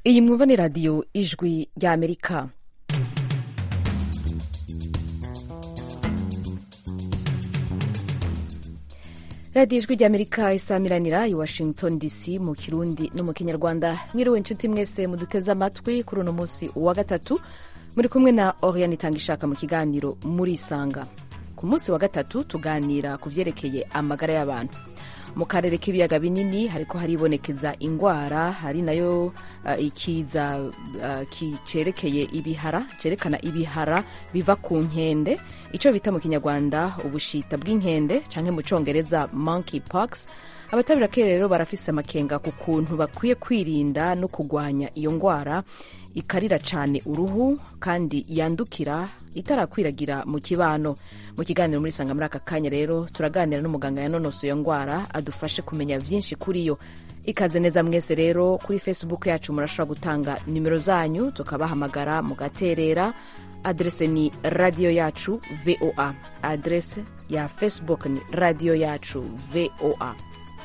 iyi mwumva ni radiyo ijwi ry'amerika radiyo ijwi ry'amerika isamiranira i washington dc mu kirundi no mu kinyarwanda mwiriwe inshuti mwese muduteze amatwi kuri uno munsi wa gatatu muri kumwe na oriane itanga ishaka mu kiganiro muri isanga ku munsi wa gatatu tuganira ku vyerekeye amagara y'abantu mu karere k'ibiyaga binini hariko haribonekeza ingwara hari nayo uh, ikiza uh, cerekeye ibihara cerekana ibihara biva ku nkende ico bita mu kinyarwanda ubushita bw'inkende canke mu congereza monkey pox abatabirake rero barafise amakenga ku kuntu bakwiye kwirinda no kugwanya iyo ngwara ikarira cyane uruhu kandi yandukira itarakwiragira mu kibano mu kiganiro muri sanga muri aka kanya rero turaganira n'umuganga yanonoso iyo ndwara adufashe kumenya byinshi kuri yo ikaze neza mwese rero kuri facebook yacu murashobora gutanga nimero zanyu tukabahamagara mugaterera adrese ni radiyo yacu voa adrese ya facebook ni radiyo yacu voa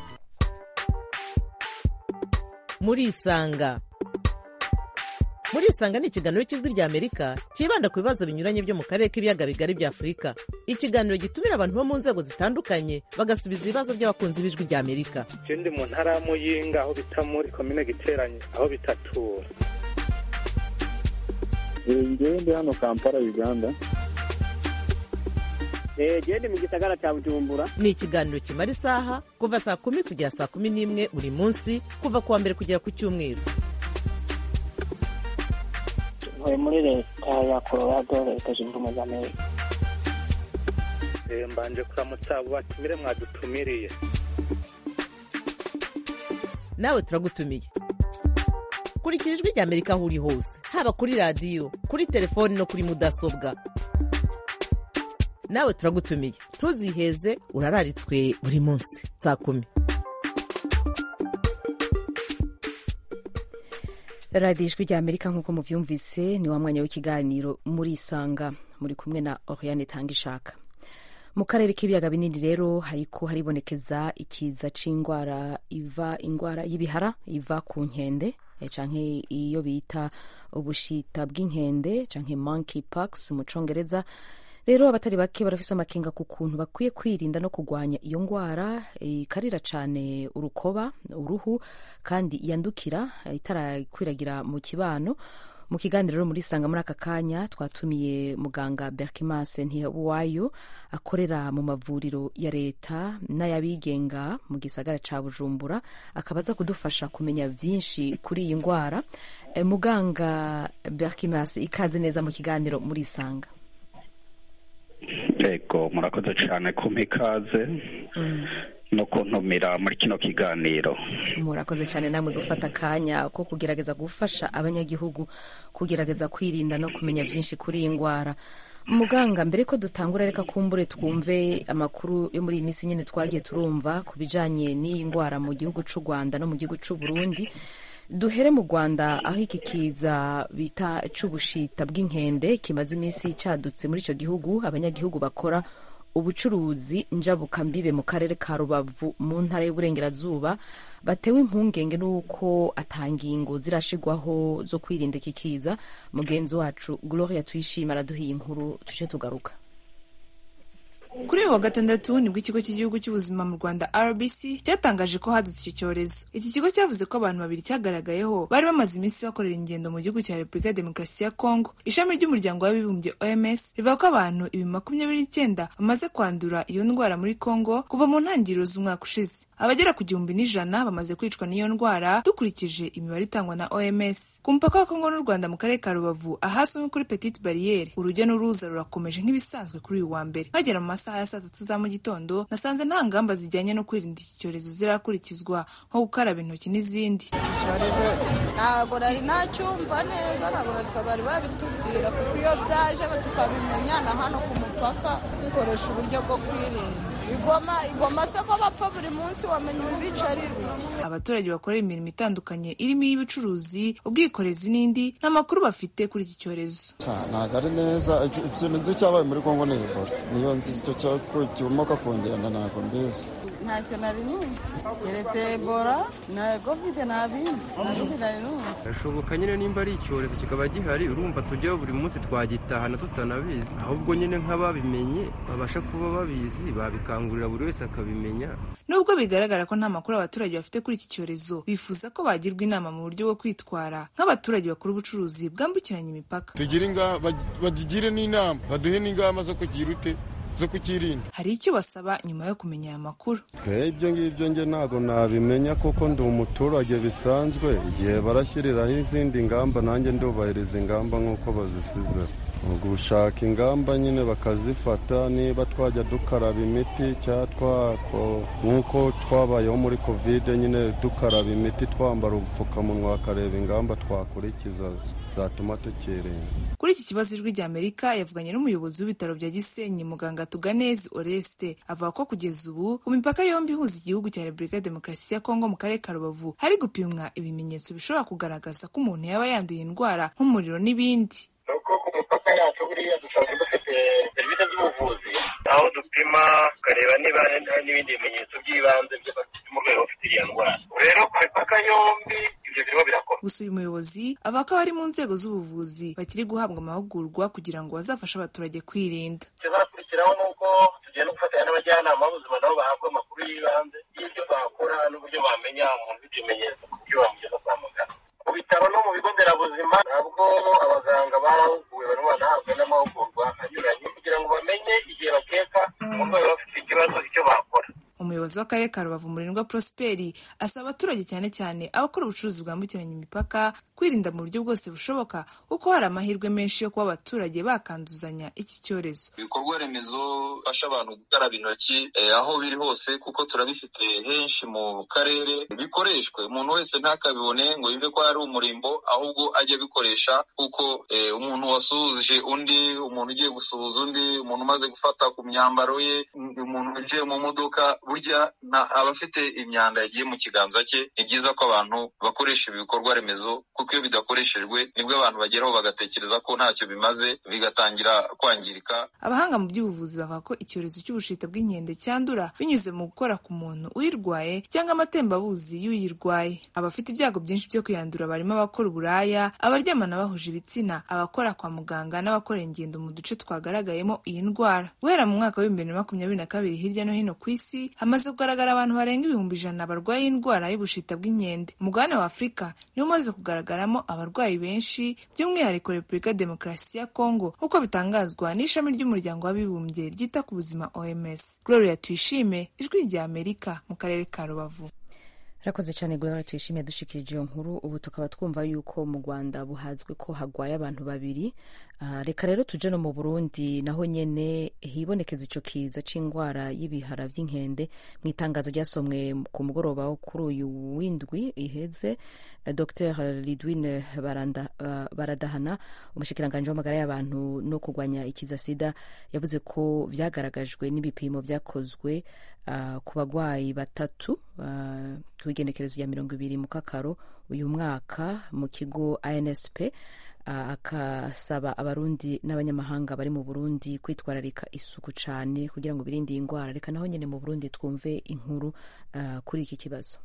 murisanga murisanga ni ikiganiro cy'ijwi rya amerika cyibanda ku bibazo binyuranye byo mu karere k'ibiyaga bigari bya afurika ikiganiro gitumira abantu bo mu nzego zitandukanye bagasubiza ibibazo by'abakunzi b'ijwi rya amerika je ndi mu ntara ya muyinga aho bita muri komine giteranye aho bitatura ngewe ndi hano kampala uganda gende mu gisagara cya bujumbura ni ikiganiro kimara isaha kuva saa kumi kugera saa kumi n'imwe buri munsi kuva ku wa mbere kugera ku cyumweru ntuye muri leta ya colorado leta zunze ubumwe za amerika mbanje kuramutsa abo batumire mwadutumiriye nawe turagutumiye kurikira ijwi rya amerika aho uri hose haba kuri radiyo kuri telefoni no kuri mudasobwa nawe turagutumiye ntuziheze urararitswe buri munsi saa kumi radiyo ijwi rya amerika nk'uko muvyumvise ni wa mwanya w'ikiganiro muri isanga muri kumwe na oriane tanga ishaka mu karere k'ibiyaga binini rero hariko haribonekeza ikiza c'ingwara iva ingwara y'ibihara iva ku nkende canke iyo bita ubushita bw'inkende canke monkey pox mu congereza rero abatari bake barafise amakenga ku kuntu bakwiye kwirinda no kugwanya iyo ngwara ikarira cane urukoba uruhu kandi yandukira itarakwiragira mu kibano mu kiganiro muri sanga muri aka kanya twatumiye muganga berkimas ntiwayo akorera mu mavuriro ya leta n'ayabigenga mu gisagara ca bujumbura akaba aza kudufasha kumenya vyinshi kuri iyi ngwara e, muganga berkimas ikaze neza mu kiganiro muri sanga yego murakoze cyane kumpa ikaze no kuntumira muri kino kiganiro murakoze cyane namwe gufata akanya ko kugerageza gufasha abanyagihugu kugerageza kwirinda no kumenya byinshi kuri iyi ndwara muganga mbere ko dutangura reka kumbure twumve amakuru yo muri iyi minsi nyine twagiye turumva ku bijyanye n'iyi ndwara mu gihugu cy'u rwanda no mu gihugu cy'u burundi duhere mu rwanda aho iki kiza bita cy'ubushita bw'inkende kimaze iminsi cadutse muri icyo gihugu abanyagihugu bakora ubucuruzi njabukambibe mu karere ka rubavu mu ntara y'uburengerazuba batewe impungenge n'uko atangingo zirashigwaho zo kwirinda iki kiza mugenzi wacu gloria tuyishima araduhiye inkuru tuje tugaruka kuri uyu wa gatandatu nibwo ikigo cy'igihugu cy'ubuzima mu rwanda rbc cyatangaje ko hadutse icyo cyorezo iki kigo cyavuze ko abantu babiri cyagaragayeho bari bamaze iminsi bakorera ingendo mu gihugu cya repubulika ya demokarasi ya kongo ishami ry'umuryango w'abibumbye oms rivuga ko abantu ibihumbi makumyabiri n'icyenda bamaze kwandura iyo ndwara muri kongo kuva mu ntangiriro z'umwaka ushize abagera ku gihumbi n'ijana bamaze kwicwa n'iyo ndwara dukurikije imibare itangwa na oms ku mupaka wa kongo n'u rwanda mu karere ka rubavu ahazwi nko kuri petite bariyeri urujya n'uruza rurakomeje nk'ibisanzwe kuri uyu wa mbere bagera mu masaha ya saa tatu za mu gitondo nasanze nta ngamba zijyanye no kwirinda iki cyorezo zirakurikizwa nko gukaraba intoki n'izindi iki cyorezo ntabwo nari nacyumva neza ntabwo bari babitubwira kuko iyo byaje tukabimenya na hano ku mupaka dukoresha uburyo bwo kwirinda igoma igoma se ko bapfa buri munsi wamenya ibibica ari ibiki abaturage bakorera imirimo itandukanye irimo iy'ubucuruzi ubwikorezi n'indi nta makuru bafite kuri iki cyorezo ntabwo ari neza ikintu nzi cyabaye muri kongo ni ebola niyo nzi icyo cyo kimoka ku ngendo ntabwo mbizi ntacyo nari numva keretse ebola na kovide nta bindi nta bindi nari numva birashoboka nyine nimba ari icyorezo kikaba gihari urumva tujyaho buri munsi twagitahana tutanabizi ahubwo nyine nk'ababimenye babasha kuba babizi babikangurira buri wese akabimenya nubwo bigaragara ko nta makuru abaturage bafite kuri iki cyorezo bifuza ko bagirwa inama mu buryo bwo kwitwara nk'abaturage bakora ubucuruzi bwambukiranya imipaka bagire n'inama baduhe n'ingamba zo kugira ute zo kukirinda hari icyo basaba nyuma yo kumenya aya makuru ibyo ngibyo nge ntabwo nabimenya kuko ndi umuturage bisanzwe igihe barashyiriraho izindi ngamba nanjye ndubahiriza ingamba nk'uko bazisize gushaka ingamba nyine bakazifata niba twajya dukaraba imiti cyangwa nk'uko twabayeho muri kovide nyine dukaraba imiti twambara ubupfukamunwa bakareba ingamba twakurikiza zatuma tukirinda kuri iki kibazo ijwi rya amerika yavuganye n'umuyobozi w'ibitaro bya gisenyi muganga tuganezi oreste avuga ko kugeza ubu ku mipaka yombi ihuza igihugu cya repubulika ya demokarasi ya kongo mu karere ka rubavu hari gupimwa ibimenyetso bishobora kugaragaza ko umuntu yaba yanduye indwara nk'umuriro n'ibindi nuko ku mipaka yacu buriya dusanzwe dufite serivisi z'ubuvuzi aho dupima tukareba niba hari n'ibindi bimenyetso by'ibanze by'abafite rwego bafite iriya ndwara rero ku mipaka yombi ibyo birimo birakorwa gusa uyu muyobozi avuga ko abari mu nzego z'ubuvuzi bakiri guhabwa amahugurwa kugira ngo bazafashe abaturage kwirinda ikizakurikiraho ni uko tugenda gufatanya n'abajyanama b'ubuzima nabo bahabwa amakuru y'ibanze y'ibyo bakora n'uburyo bamenya umuntu ufite ibimenyetso ku buryo bamugeza kwa muganga mu bitaro no mu bigo nderabuzima ntabwo abaganga barahuguwe barimo banahabwa n'amahugurwa anyuranye kugira ngo bamenye igihe bakeka umurwayi bafite ikibazo icyo bakora umuyobozi w'akarere ka rubavu murindwa prosperi asaba abaturage cyane cyane abakora ubucuruzi bwambukiranya imipaka kwirinda mu buryo bwose bushoboka kuko hari amahirwe menshi yo kuba abaturage bakanduzanya iki cyorezo ibikorwa remezo bifasha abantu gukaraba intoki aho biri hose kuko turabifite henshi mu karere bikoreshwe umuntu wese ntakabibone ngo yumve ko ari umurimbo ahubwo ajye abikoresha kuko umuntu wasuhuje undi umuntu ugiye gusuhuza undi umuntu umaze gufata ku myambaro ye umuntu winjiye mu modoka burya aba afite imyanda yagiye mu kiganza cye ni byiza ko abantu bakoresha ibi bikorwa remezo kuko iyo bidakoreshejwe nibwo abantu bageraho bagatekereza ko ntacyo bimaze bigatangira kwangirika abahanga mu by'ubuvuzi bavuga ko icyorezo cy'ubushita bw'inkende cyandura binyuze mu gukora ku muntu uyirwaye cyangwa amatembabuzi y'uyirwaye abafite ibyago byinshi byo kuyandura barimo abakora uburaya abaryamana bahuje ibitsina abakora kwa muganga n'abakora ingendo mu duce twagaragayemo iyi ndwara guhera mu mwaka w'ibihumbi bibiri na makumyabiri na kabiri hirya no hino ku isi hamaze kugaragara abantu barenga ibihumbi ijana barwaye indwara y'ubushita bw'inkende umugabane wa afurika niwo umaze kugaragaramo abarwayi benshi by'umwihariko repubulika ya demokarasi ya kongo nk'uko bitangazwa n'ishami ry'umuryango w'abibumbye ryita ku buzima oms gloria tuyishime ijwi rya amerika mu karere ka rubavu rakoze cyane gloria tuyishimiye dushikirije iyo nkuru ubu tukaba twumva yuko mu rwanda buhazwi ko hagwaye abantu babiri uh, reka rero tuje no mu burundi naho nyene hibonekeza ico kiza c'indwara y'ibihara vy'inkende mu itangazo ryasomwe ku mugoroba wo kuri uyu w'indwi iheze uh, dr lidwine baranda, uh, baradahana umushikiranganji w'amagara y'abantu no kurwanya ikiza sida yavuze ko vyagaragajwe n'ibipimo vyakozwe uh, ku bagwayi batatu uh, ku igenekerezo rya mirongo ibiri mu kakaro uyu mwaka mu kigo ansp akasaba abarundi n'abanyamahanga bari mu burundi kwitwararika isuku cyane kugira ngo birinde iyi ndwara reka naho nyine mu burundi twumve inkuru uh, kuri iki kibazo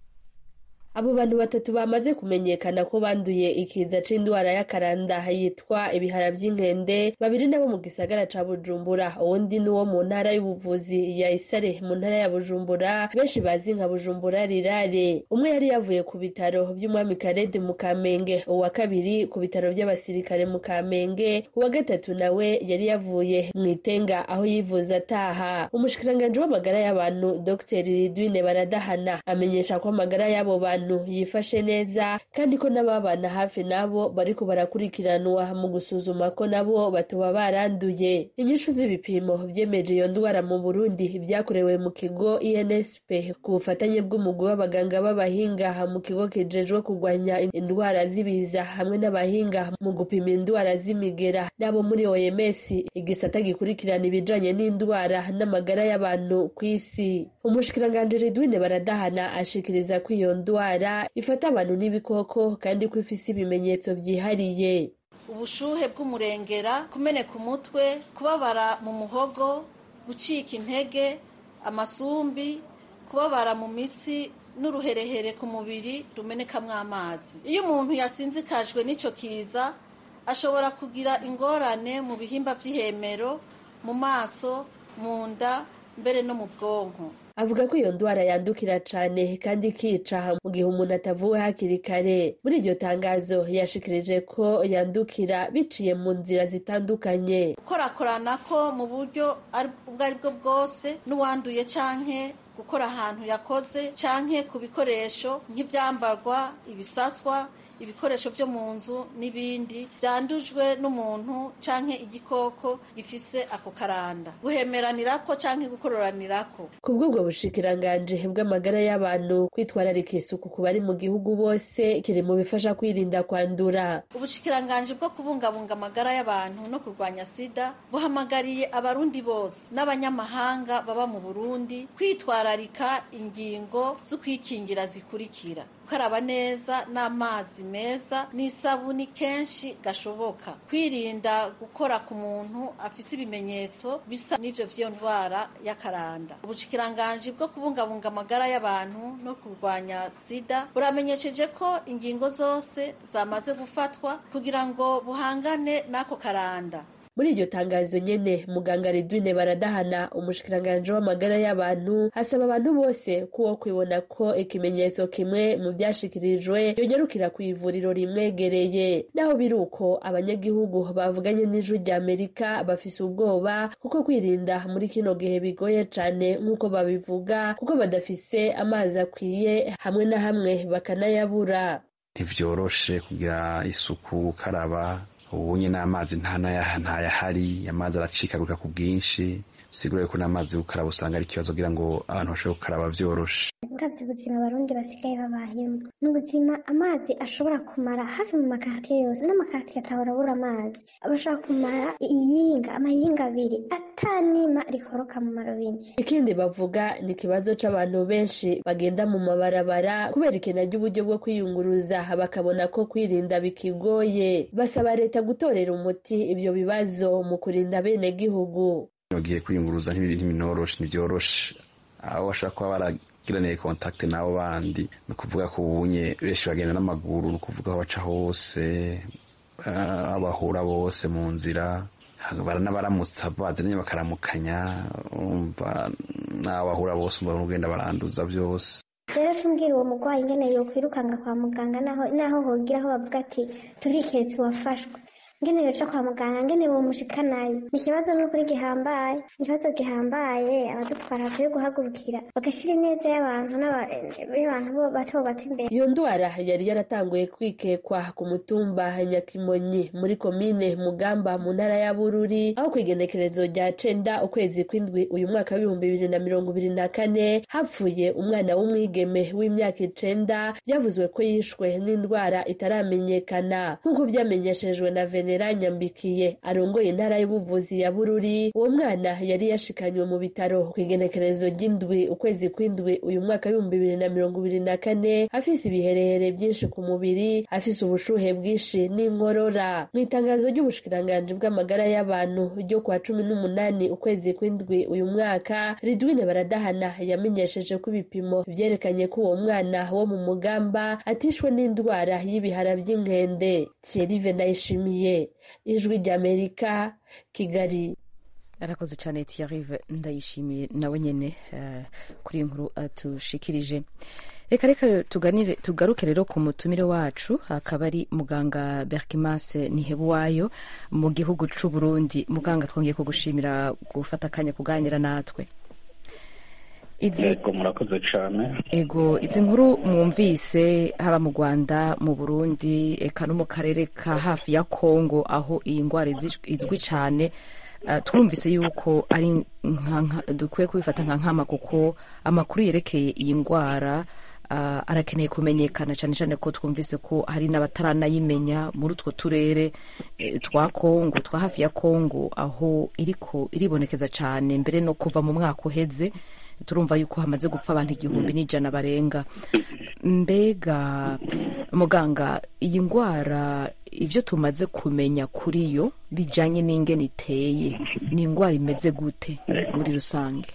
abo bantu batatu bamaze kumenyekana ko banduye ikiza c'indwara y'akaranda yitwa ibihara vy'inkende babiri nabo mu gisagara ca bujumbura uwundi n'uwo mu ntara y'ubuvuzi ya isare mu ntara ya bujumbura benshi bazi nka bujumbura rirare umwe yari yavuye ku bitaro vy'umwami karede mu kamenge uwa kabiri ku bitaro vy'abasirikare mu kamenge uwa gatatu nawe yari yavuye mu itenga aho yivuza ataha umushikiranganji w'amagara y'abantu dr ridwine baradahana amenyesha ko amagara y'abo bantu yifashe neza kandi ko n'ababana hafi nabo bariko barakurikiranwa mu gusuzuma ko nabo batoba baranduye inyishu z'ibipimo vyemeje iyo ndwara mu burundi vyakorewe mu kigo insp ku bufatanye bw'umugwi w'abaganga b'abahinga mu kigo kijejwe kurwanya indwara z'ibiza hamwe n'abahinga mu gupima indwara z'imigera n'abo muri oms igisata gikurikirana ibijanye n'indwara n'amagara y'abantu ku isi umushikiranganji ridwine baradahana ashikiriza ko iyo ndwara ifata abantu n'ibikoko kandi ko ifise ibimenyetso byihariye ubushuhe bw'umurengera kumeneka umutwe kubabara mu muhogo gucika intege amasumbi kubabara mu mitsi n'uruherehere ku mubiri rumenekamo amazi iyo umuntu yasinzikajwe n'icyo kiza ashobora kugira ingorane mu bihimba by'ihemero mu maso mu nda mbere no mu bwonko avuga ko iyo ndwara yandukira cyane kandi ikica mu gihe umuntu atavuwe hakiri kare muri iryo tangazo yashikirije ko yandukira biciye mu nzira zitandukanye gukorakorana ko mu buryo ubwo ari bwo bwose n'uwanduye canke gukora ahantu yakoze canke ku bikoresho nk'ibyambarwa ibisaswa ibikoresho byo mu nzu n'ibindi byandujwe n'umuntu canke igikoko gifise ako karanda guhemeranirako canke gukororanirako ku bw'ubwo bushikiranganji bw'amagara y'abantu kwitwararika isuku ku bari mu gihugu bose kiri mu bifasha kwirinda kwandura ubushikiranganji bwo kubungabunga amagara y'abantu no kurwanya sida buhamagariye abarundi bose n'abanyamahanga baba mu burundi kwitwararika ingingo zo kwikingira zikurikira gukaraba neza n'amazi meza n'isabuni kenshi gashoboka kwirinda gukora ku muntu afise ibimenyetso bisa n'ivyo vy'iyo ndwara y'akaranda ubushikiranganje bwo kubungabunga amagara y'abantu no kurwanya sida buramenyesheje ko ingingo zose zamaze gufatwa kugira ngo buhangane n'ako karanda muri iryo tangazo nyene muganga Ridwine baradahana umushikiranganje w'amagara y'abantu hasaba abantu bose kuwo kwibona ko ikimenyetso kimwe mu byashikirijwe yongerukira ku ivuriro rimwegereye naho biri uko abanyagihugu bavuganye n'ijwi rya Amerika bafise ubwoba kuko kwirinda muri kino gihe bigoye cane nk'uko babivuga kuko badafise amazi akwiye hamwe na hamwe bakanayabura ntivyoroshe kugira isuku gukaraba ubu nyine amazi ntayahari amazi aracikaguka ku bwinshi bisigura ko n'amazi gukaraba usanga ari ikibazo kugira ngo abantu bashobore gukaraba byoroshe uravye ubuzima abarundi basigaye babayemo ni ubuzima amazi ashobora kumara hafi mu makartiye yose n'amakartiye atahora abura amazi bashobora kumara iyinga amayinga abiri atanima rikoroka mu marobine ikindi bavuga ni ikibazo c'abantu benshi bagenda mu mabarabara kubera ikena ry'uburyo bwo kwiyunguruza bakabona ko kwirinda bikigoye basaba leta gutorera umuti ibyo bibazo mu kurinda bene gihugu ugiye kwiyunguruza ntibinyoroshe ntibyoroshe aho bashobora kuba baragiraniye kontakte n'abo bandi ni ukuvuga ko ubunye benshi bagenda n'amaguru ni ukuvuga aho baca hose abahura bose mu nzira baranabaramutsa bazanye bakaramukanya n'abo bahura bose umva ugenda baranduza byose rero tumbwira uwo murwayi ingene yokwirukanga kwa muganga naho hogira aho bavuga ati turiketse uwafashwe ngene yoca kwa muganga ngene bomushikanayo ni ikibazo n'ukuri gihambaye ikibazo gihambaye abadutwara bakwiye guhagurukira bagashyira ineza y'abantu n'abantu bato bato imbere iyo ndwara yari yaratanguye kwikekwa ku mutumba nyakimonyi muri komine mugamba mu ntara ya bururi aho ku igenekerezo rya cenda ukwezi kw'indwi uyu mwaka w'ibihumbi bibiri na mirongo ibiri na kane hapfuye umwana w'umwigeme w'imyaka icenda byavuzwe ko yishwe n'indwara itaramenyekana nk'uko byamenyeshejwe na vene nyambikiye arongoye intara y'ubuvuzi ya bururi uwo mwana yari yashikanywe mu bitaro ku igenekerezo ry'indwi ukwezi kw'indwi uyu mwaka w'ibihumbi bibiri na mirongo ibiri na kane afise ibiherehere byinshi ku mubiri afise ubushuhe bwinshi n'inkorora mu itangazo ry'ubushikiranganji bw'amagara y'abantu ryo kwa cumi n'umunani ukwezi kw'indwi uyu mwaka ridwine baradahana yamenyesheje ko ibipimo vyerekanye ko uwo mwana wo mu mugamba atishwe n'indwara y'ibihara by'inkende thierry ndayishimiye ijwi ry'amerika kigali arakoze cyane tiyarive ndayishimiye nawe nyine kuri iyi nkuru atushikirije reka reka tuganire tugaruke rero ku mutumire wacu akaba ari muganga berkimase nihebuwayo mu gihugu c'u Burundi muganga twongeye kugushimira gufata akanya kuganira natwe yego murakoze cyane ego izi nkuru mwumvise haba mu rwanda mu burundi eka no mu karere ka hafi ya kongo aho iyi ndwara izwi cyane twumvise yuko ari dukwiye kubifata nka nkama kuko amakuru yerekeye iyi ndwara arakeneye kumenyekana cyane cyane ko twumvise ko hari n'abataranayimenya muri utwo turere twa kongo twa hafi ya kongo aho iriko iribonekeza cyane mbere no kuva mu mwaka uheze turumva yuko hamaze gupfa abantu igihumbi n'ijana barenga mbega muganga iyi ndwara ibyo tumaze kumenya kuri yo bijyanye n'ingene iteye ni indwara imeze gute muri rusange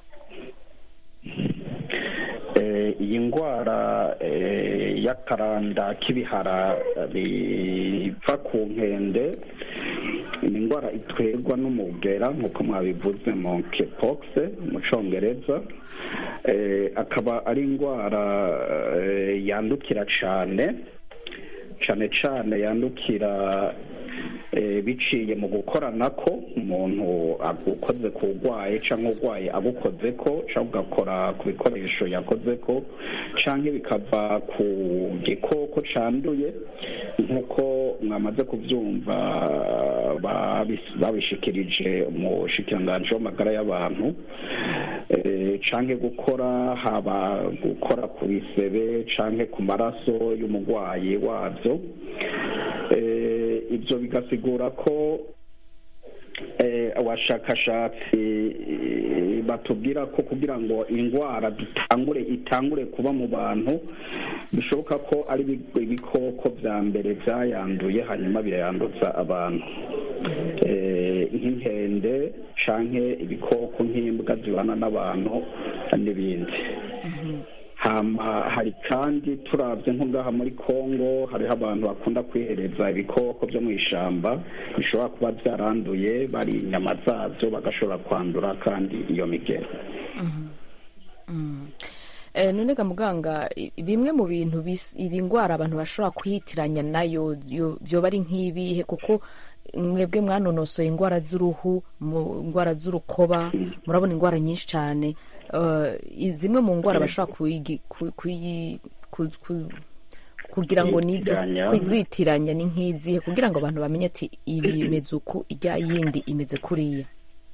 iyi ndwara y'akaranda k'ibihara biva ku nkende ni indwara itwerwa n'umugera nk'uko mwabivuze monkeypox mu cyongereza akaba ari indwara yandukira cyane cyane cyane yandukira biciye mu gukorana ko umuntu agukoze ku urwaye cyangwa urwaye agukoze ko cyangwa ugakora ku bikoresho yakoze ko cyangwa bikava ku gikoko cyanduye nk'uko mwamaze kubyumva babishikirije mu shikiranganji w'amagara y'abantu cyangwa gukora haba gukora ku bisebe cyangwa ku maraso y'umurwayi wabyo ibyo bigasigura ko abashakashatsi batubwira ko kugira ngo indwara dutangure itangure kuba mu bantu bishoboka ko ari ibikoko bya mbere byayanduye hanyuma birayanduza abantu nk'inkende cyangwa ibikoko nk'imbwa zibana n'abantu n'ibindi hari kandi turabye nko ngaha muri congo hariho abantu bakunda kwihereza ibikoko byo mu ishyamba bishobora kuba byaranduye bari inyama zabyo bagashobora kwandura kandi iyo migero none ga muganga bimwe mu bintu iri ndwara abantu bashobora kwihitiranya nayo byoba ari nk'ibihe kuko mwebwe mwanonosoye indwara z'uruhu indwara z'urukoba murabona indwara nyinshi cyane zimwe mu ndwara bashobora kugira ngo nizo kuzitiranya ni nk'izihe kugira ngo abantu bamenye ati ibi imeze uku ijya yindi imeze kuriya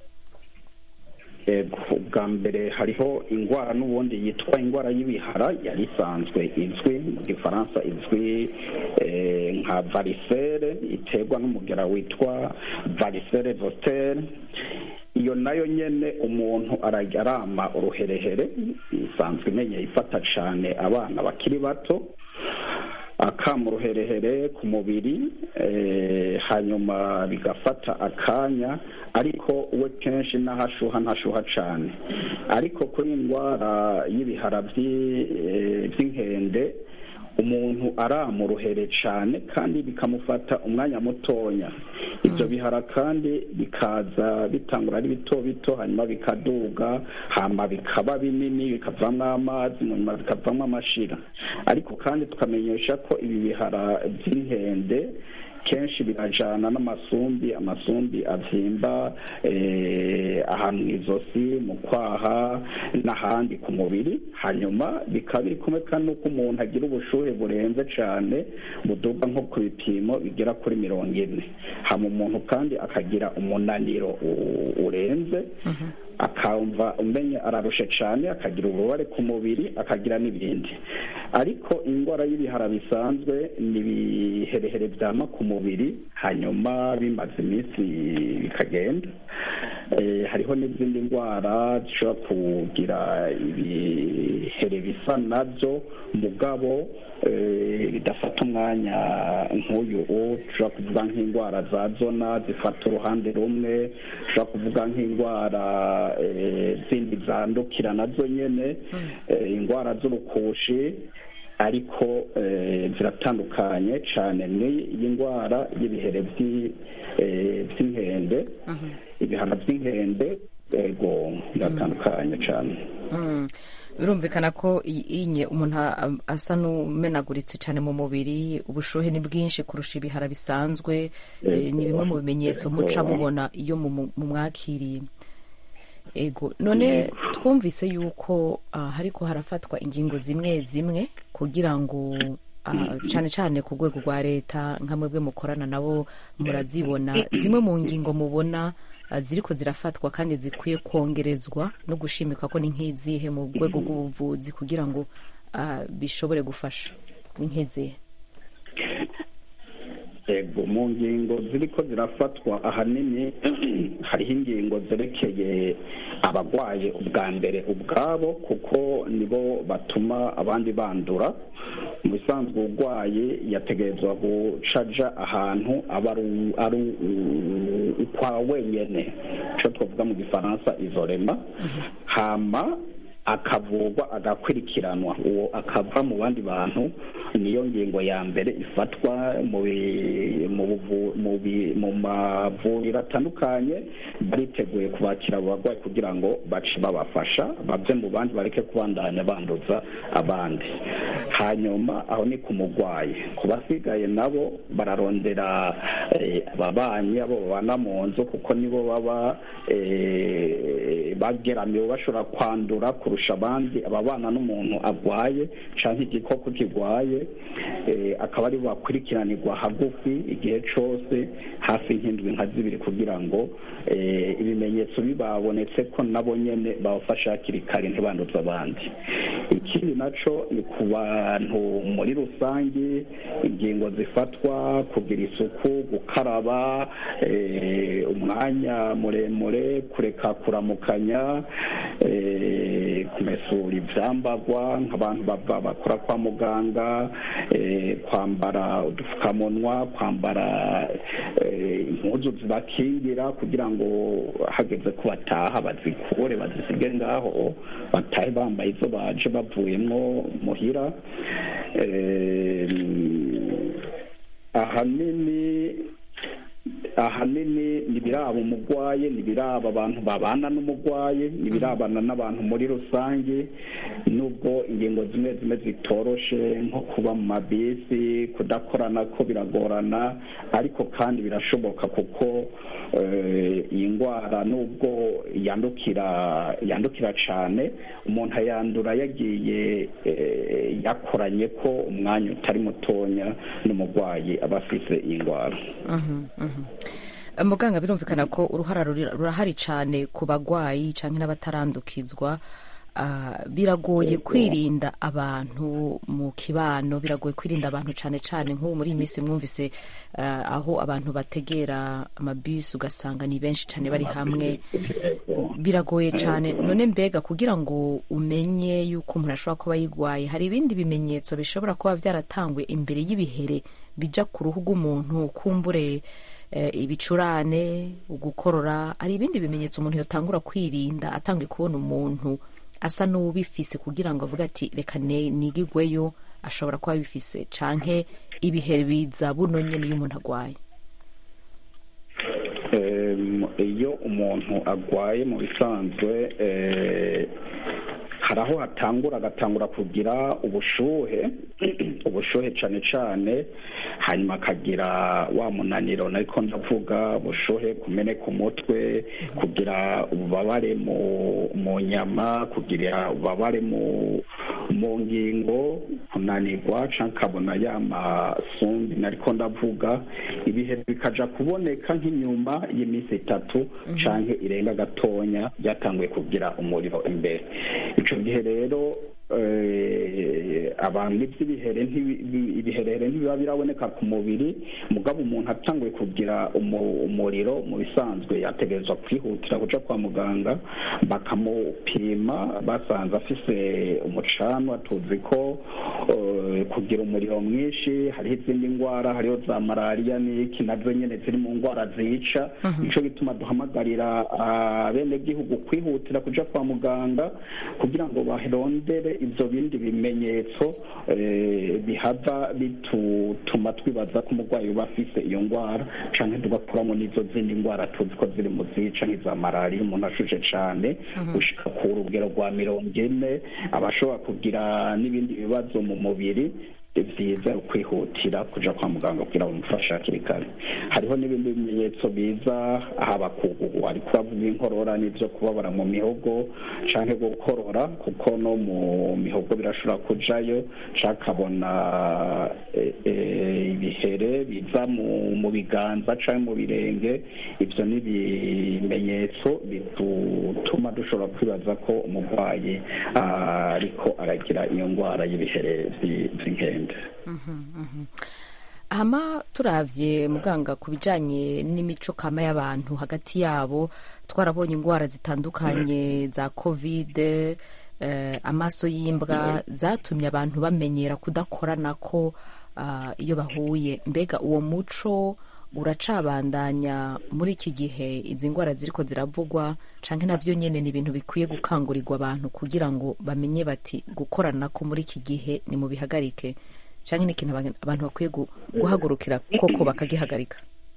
bwa mbere hariho indwara n'ubundi yitwa indwara y'ibihara yari isanzwe izwi mu gifaransa izwi nka varisere iterwa n'umugera witwa varisere votere iyo nayo nyine umuntu arama uruherehere isanzwe imenye ifata cyane abana bakiri bato akama uruherehere ku mubiri hanyuma bigafata akanya ariko we kenshi n'ahashuha ntashuha cyane ariko kuri indwara y'ibihara by'inkende umuntu arama uruhere cyane kandi bikamufata umwanya mutonya ibyo bihara kandi bikaza bitangura ari bito bito hanyuma bikaduga hama bikaba binini bikavamo amazi nyuma bikavamo amashira ariko kandi tukamenyesha ko ibi bihara by'inkende kenshi birajana n'amasumbi amasumbi abyimba ahantu mu izosi mu kwaha n'ahandi ku mubiri hanyuma bikaba biri kumwe kandi n'uko umuntu agira ubushuhe burenze cyane buduga nko ku bipimo bigera kuri mirongo ine hama umuntu kandi akagira umunaniro urenze akumva umenye ararushe cyane akagira ububabare ku mubiri akagira n'ibindi ariko indwara y'ibihara bisanzwe ni ibiherehere byama ku mubiri hanyuma bimaze iminsi bikagenda hariho n'izindi ndwara zishobora kugira ibihere bisa nabyo mugabo bidafata umwanya nk'uyu ushobora kuvuga nk'indwara za zona zifata uruhande rumwe ushobora kuvuga nk'indwara zindi zandukira nazo nyine indwara z'urukushi ariko ziratandukanye cyane n'iyi ndwara y'ibihere by'inkende ibihano by'inkende yego biratandukanye cyane birumvikana ko inye umuntu asa n'umenaguritse cyane mu mubiri ubushuhe ni bwinshi kurusha ibihara bisanzwe ni bimwe mu bimenyetso muca mubona iyo mumwakiriye ego none twumvise yuko hariko harafatwa ingingo zimwe zimwe kugira ngo cyane cyane ku rwego rwa leta nka mwebwe mukorana nabo murazibona zimwe mu ngingo mubona ziriko zirafatwa kandi zikwiye kongerezwa no gushimika ko ni nk'izihe mu rwego rw'ubuvuzi kugira ngo bishobore gufasha ni nk'izihe ego mu ngingo ziriko zirafatwa ahanini hariho ingingo zerekeye abagwaye ubwa mbere ubwabo kuko nibo batuma abandi bandura mu bisanzwe urwaye yategerezwa gucaja ahantu aba ari- ari u- ukwa wenyene ico twavuga mu gifaransa izorema hama akavurwa agakurikiranwa uwo akava mu bandi bantu niyo ngingo ya mbere ifatwa mu bi- mu buvu- mu bi- mu mavuriro atandukanye bariteguye kubakira abo barwayi kugira ngo bace babafasha bave mu bandi bareke kubandanya banduza abandi hanyuma aho ni ku murwayi ku basigaye nabo bararondera eh, ababanyi abo babana mu nzu kuko nibo baba eh, bageramiwe bashobora kwandura kurusha abandi ababana n'umuntu arwaye cyangwa igikoko kirwaye eh, akaba ari bakurikiranirwa hagufi igihe cyose hafi nk'indwi nka zibiri kugira ngo eh, ibimenyetso bibabonetse ko nabo nyene babafasha hakiri kare ntibanduze abandi ikindi naco ni ku bantu muri rusange ingingo zifatwa kugira isuku gukaraba eh, umwanya muremure kureka kuramukanya eh, kumesura ivyambagwa nk'abantu bava bakora kwa muganga eh, kwambara udupfukamunwa kwambara eh, impuzu zibakingira kugira ngo hageze ko bataha bazikure bazisige ngaho batahe bambaye izo baje bavuyemwo muhira Eh, ahanini ahanini nibiraba umugwaye nibiraba abantu babana n'umugwaye nibirabana n'abantu muri rusange nubwo ingingo zimwe zimwe zitoroshe nko kuba mu mabisi kudakorana ko biragorana ariko kandi birashoboka kuko eh, iyi ndwara nubwo yandukira yandukira cyane umuntu ayandura yagiye eh, yakoranye ko umwanya utari mutonya n'umurwayi aba afise iyi ndwara Mhm, mhm. muganga birumvikana ko uruhara ruri- rurahari cyane ku bagwayi cyangwa n'abatarandukizwa Ah, biragoye kwirinda abantu mu kibano biragoye kwirinda abantu cyane cyane nk'ubu muri iyi minsi mwumvise ah, aho abantu bategera amabisi ugasanga ni benshi cyane bari hamwe biragoye cyane none mbega kugira ngo umenye yuko umuntu ashobora kuba yigwaye hari ibindi bimenyetso bishobora kuba byaratangwe imbere y'ibihere bija ku ruhu rw'umuntu kumbure eh, ibicurane ugukorora hari ibindi bimenyetso umuntu yatangura kwirinda atangiye kubona umuntu asa n'uwubifise kugira ngo avuge ati reka ne- nigigweyo ashobora kuba abifise canke ibihe biza buno nyene iyo umuntu agwaye Em, iyo umuntu agwaye mu bisanzwe eh, hari aho hatangura agatangura kugira ubushuhe ubushuhe cyane cyane hanyuma akagira wa munaniro ariko ndavuga ubushuhe kumeneka umutwe kugira ububabare mu mu nyama kugira ububabare mu mu ngingo kunanirwa cyangwa akabona ya masumbi nariko ndavuga ibihe bikaja kuboneka nk'inyuma y'iminsi itatu canke irenga gatonya byatanguye kugira umuriro imbere ico gihe rero eh, abantu iby'ibihere ntibi- bi- ibiherere ntibiba biraboneka ku mubiri mugabo umuntu atanguye kugira umu- umuriro mu bisanzwe yategerezwa kwihutira kuja kwa muganga bakamupima basanze afise umucanwa tuzi ko eh, kugira umuriro mwinshi hariho izindi ndwara hariho za malariya n'iki nazo nyene ziri mu ndwara zica nico gituma duhamagarira abenegihugu kwihutira kuja kwa muganga kugira ngo barondere ivyo bindi bimenyetso eh, bihava bituma twibaza ko umurwayi uba afise iyo ndwara canke tugakuramo n'izo zindi ndwara tuzi ko ziri mu zica nk'iza malariya umuntu ashushe cane gushika ku rugero rwa mirongo ine aba ashobora kugira n'ibindi bibazo mu mubiri vyiza kwihutira kuja kwa muganga kugira bamufashe hakiri kare hariho n'ibindi bimenyetso biza haba kugugu ariko bavuga inkorora n'ivyo kubabara mu mihogo canke gukorora kuko no mu mihogo birashobora kujayo canke akabona eh, eh, ibihere biza mu mu biganza canke mu birenge ivyo ni ibimenyetso bituma dushobora kwibaza ko umurwayi ah, ariko aragira iyo ndwara y'ibihere vyi- vy'inkende Mhm, mhm. hama turavye muganga ku bijanye n'imico kama y'abantu hagati yabo twarabonye indwara zitandukanye za kovide eh, amaso y'imbwa zatumye abantu bamenyera kudakoranako ah, iyo bahuye mbega uwo muco uracabandanya muri iki gihe izi ndwara ziriko ziravugwa canke navyo nyene ni ibintu bikwiye gukangurirwa abantu kugira ngo bamenye bati gukoranako muri iki gihe ni mu bihagarike canke ni ikintu abantu abantu bakwiye gu- guhagurukira koko bakagihagarika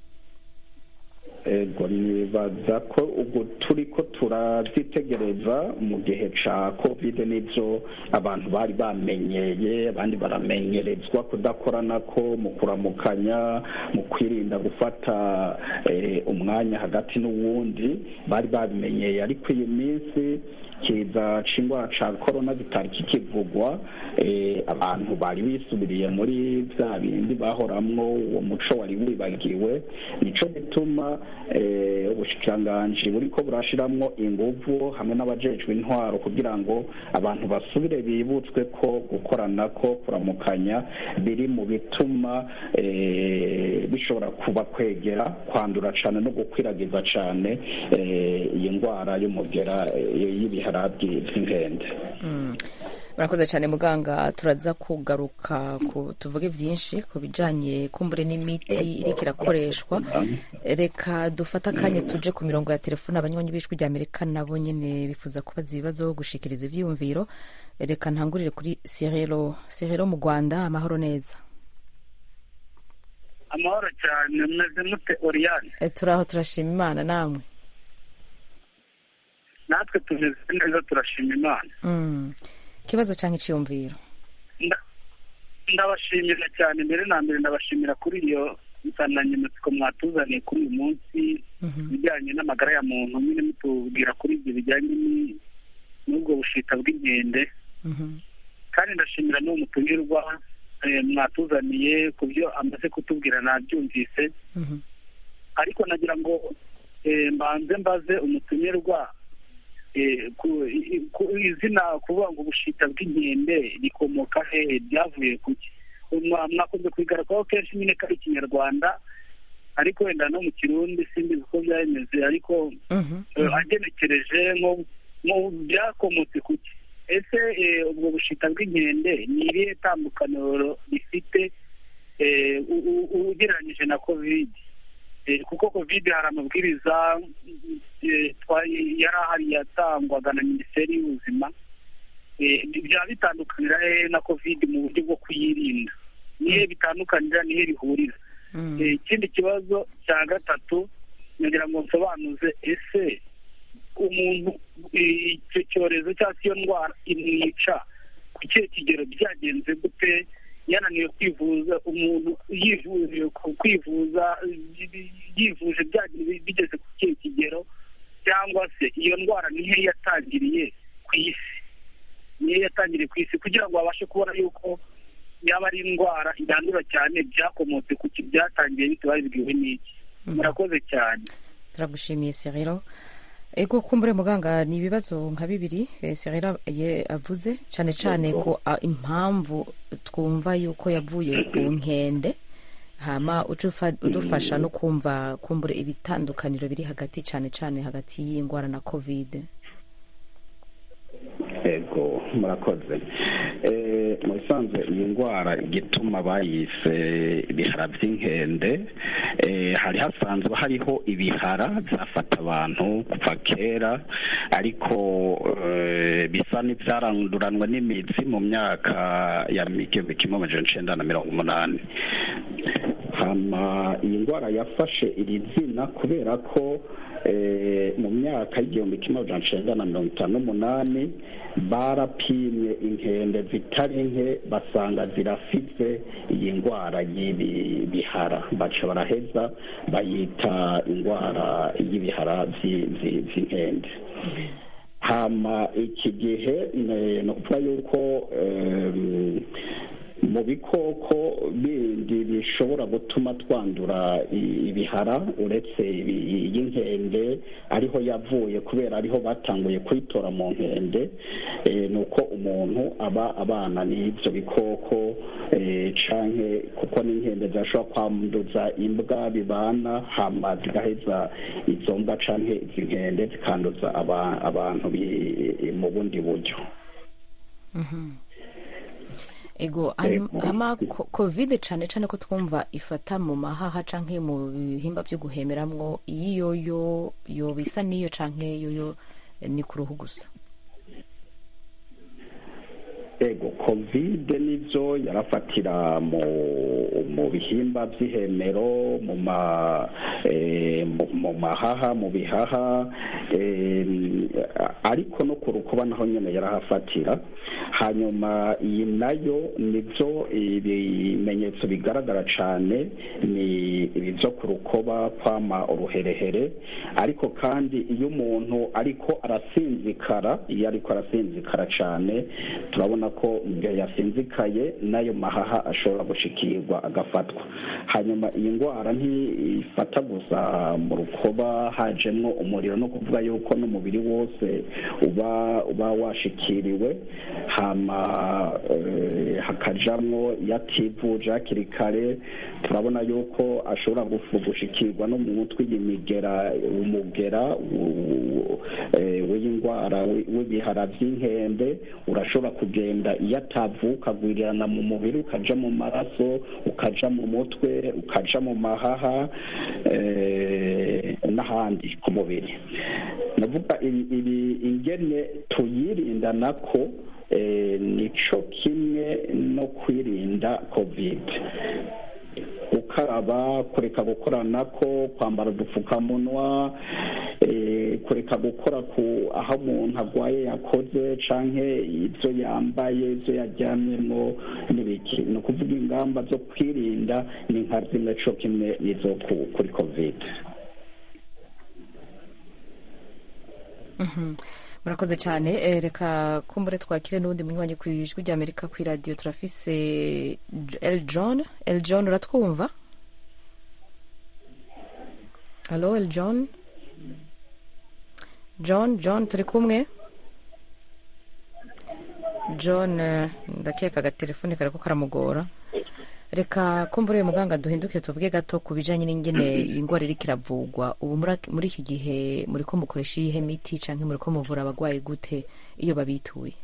ego nibaza ko ubwo turi ko turabyitegereza mu gihe ca kovide n'ibyo abantu bari bamenyeye abandi baramenyerezwa kudakorana ko mu kuramukanya mu kwirinda gufata eh, umwanya hagati n'uwundi bari babimenyeye ariko iyi minsi kiza c'indwara ca korona kitari kikivugwa eh, abantu bari bisubiriye muri bya bindi bahoramwo uwo muco wari wibagiwe nico gituma eh, ubushikiranganji buriko burashiramwo inguvu hamwe n'abajejwe intwaro kugira ngo abantu basubire bibutswe ko gukorana ko kuramukanya biri mu bituma eh, bishobora kuba kwegera kwandura cane no gukwiragiza cane eh, iyi ndwara y'umugera eh, y'ibihara by'inkende Mm. murakoze cyane muganga turaza kugaruka ku tuvuge byinshi ku bijanye kumbure n'imiti iriko irakoreshwa reka dufate akanya tuje ku mirongo ya telefone abanywanyi b'ijwi rya amerika nabo nyene bifuza kubaza ibibazo gushikiriza ivyiyumviro reka ntangurire kuri sirero sirero mu rwanda amahoro neza amahoro cyane mumeze mute oriyane E, turaho turashima imana namwe natwe tumeze neza turashima imana Mm. ikibazo canke iciyumviro Nda- ndabashimira cyane mbere na mbere ndabashimira kuri iyo nsanganyamatsiko mwatuzaniye kuri uyu munsi ibijyanye n'amagara ya muntu nyine mutubwira kuri ibyo bijyanye ni- n'ubwo bushita bw'inkende kandi ndashimira n'uwo mutumirwa eh, mwatuzaniye ku byo amaze kutubwira nabyumvise ariko nagira ngo eh, mbanze mbaze umutumirwa eh, ku i- ku izina kuvuga ngo ubushita bw'inkende rikomoka hehe byavuye kuki Mwa- mwakunze kubigaragaho kenshi nyine ko ari ikinyarwanda ariko wenda no mu kirundi simbizi uko byameze ariko eh, agenekereje nko nko byakomotse kuki ese eh, ubwo bushita bw'inkende ni irihe tandukaniro rifite eh, u- u- u- ugereranyije na kovide Eh, kuko kovide hari amabwiriza eh, twa- yari ahari yatangwaga na minisiteri y'ubuzima Eh, byaba bitandukanira hehe na kovide mu buryo bwo kuyirinda nihe bitandukanira nihe bihurira Eh, ikindi kibazo cya gatatu nagira ngo nsobanuze ese umuntu eh, icyo cyorezo cyangwa se iyo ndwara imwica ku kihe kigero byagenze gute yananiwe kwivuza umuntu yivuje ku kwivuza eh, yivuje byagiye bigeze ku kihe kigero cyangwa se iyo ndwara nihe yatangiriye ku isi niyo yatangiriye ku isi kugira ngo babashe kubona yuko yaba ari indwara yandura cyane byakomotse ku ki byatangiye bite babibwiwe n'iki murakoze cyane turagushimiye sirero ego kumbure muganga ni ibibazo nka bibiri eh, sirero ye avuze cyane cyane ko ah, impamvu twumva yuko yavuye ku nkende hama uca ufa- udufasha no kumva kumbure ibitandukaniro biri hagati cyane cyane hagati y'indwara na kovide ego murakoze Eh, mu bisanzwe iyi ndwara igituma bayise ibihara by'inkende eh, hari hasanzwe hariho ibihara byafata abantu kuva kera ariko eh, bisa n'ibyaranduranwa n'imitsi mu myaka ya igihumbi kimwe amajana icenda na mirongo umunani hama iyi ndwara yafashe iri zina kubera ko eh, mu myaka y'igihumbi kimwe amajana icenda na mirongo itanu n'umunani barapimye inkende zitari nke basanga zirafite iyi ndwara y'ibi bihara baca baraheza bayita indwara y'ibihara vy'i- vy'i- vy'inkende hama iki gihe ne- ni ukuvuga yuko em, mu bikoko bindi bishobora gutuma twandura i- ibihara uretse ibi- iy'inkende ariho yavuye kubera ariho batanguye kuyitora mu nkende eh, ni uko umuntu aba abana n'ibyo bikoko eh, canke kuko n'inkende zirashobora kwanduza imbwa bibana hama zigaheza izo mbwa canke izi nkende zikanduza aba- abantu bi- mu bundi buryo ego hanyuma- hama ko- covid cane cane ko twumva ifata mu mahaha canke mu bihimba vyo guhemeramwo iyi yoyo yoba isa n'iyo canke yoyo eh, ni ku ruhu gusa ego kovide nivyo yarafatira mu mu bihimba vy'ihemero mu ma eh, mu- mu mahaha mu bihaha eh, ariko no ku rukoba naho nyene yarahafatira hanyuma iyi nayo nivyo ibimenyetso bigaragara cane ni ibivyo ku rukoba kwama uruherehere ariko kandi iyo umuntu ariko arasinzikara iyo ariko arasinzikara cane turabona ko igihe yasinzikaye n'ayo mahaha ashobora gushikirwa agafatwa hanyuma iyi ndwara ntifata gusa mu rukoba hajemwo umuriro no kuvuga yuko n'umubiri wose uba uba washikiriwe hama eh, hakajamwo yativuje hakiri kare turabona yuko ashobora gufu- gushikirwa no mu mutwe y'imigera umugera u- eh, w'indwara wi- w'ibihara by'inkende urashobora kugenda iyo atavuka agwirirana mu mubiri ukaja mu maraso ukaja mu mutwe ukaja mu mahaha eh, n'ahandi ku mubiri navuga ibi ibi- ingene tuyirinda nako eh, nico kimwe no kwirinda covid gukaraba kureka gukoranako kwambara udupfukamunwa eh, kureka gukora ku aho umuntu agwaye yakoze canke ibyo yambaye ibyo yaryamyemo n'ibiki ni ukuvuga ingamba zo kwirinda ni nka zimwe co kimwe n'izo ku- kuri covid Mhm. murakoze cyane Eh, reka kumbure twakire n'uwundi munywanyi ku ijwi rya amerika ku iradiyo turafise J- el john el john uratwumva halo el john john john turi kumwe john eh, ndakeka agatelefoni kariko karamugora reka kumbure muganga duhindukire tuvuge gato ku bijanye n'ingene ingwara iriko iravugwa ubu muri- muri iki gihe muriko mukoresha iyihe miti canke muriko muvura abagwayi gute iyo babituye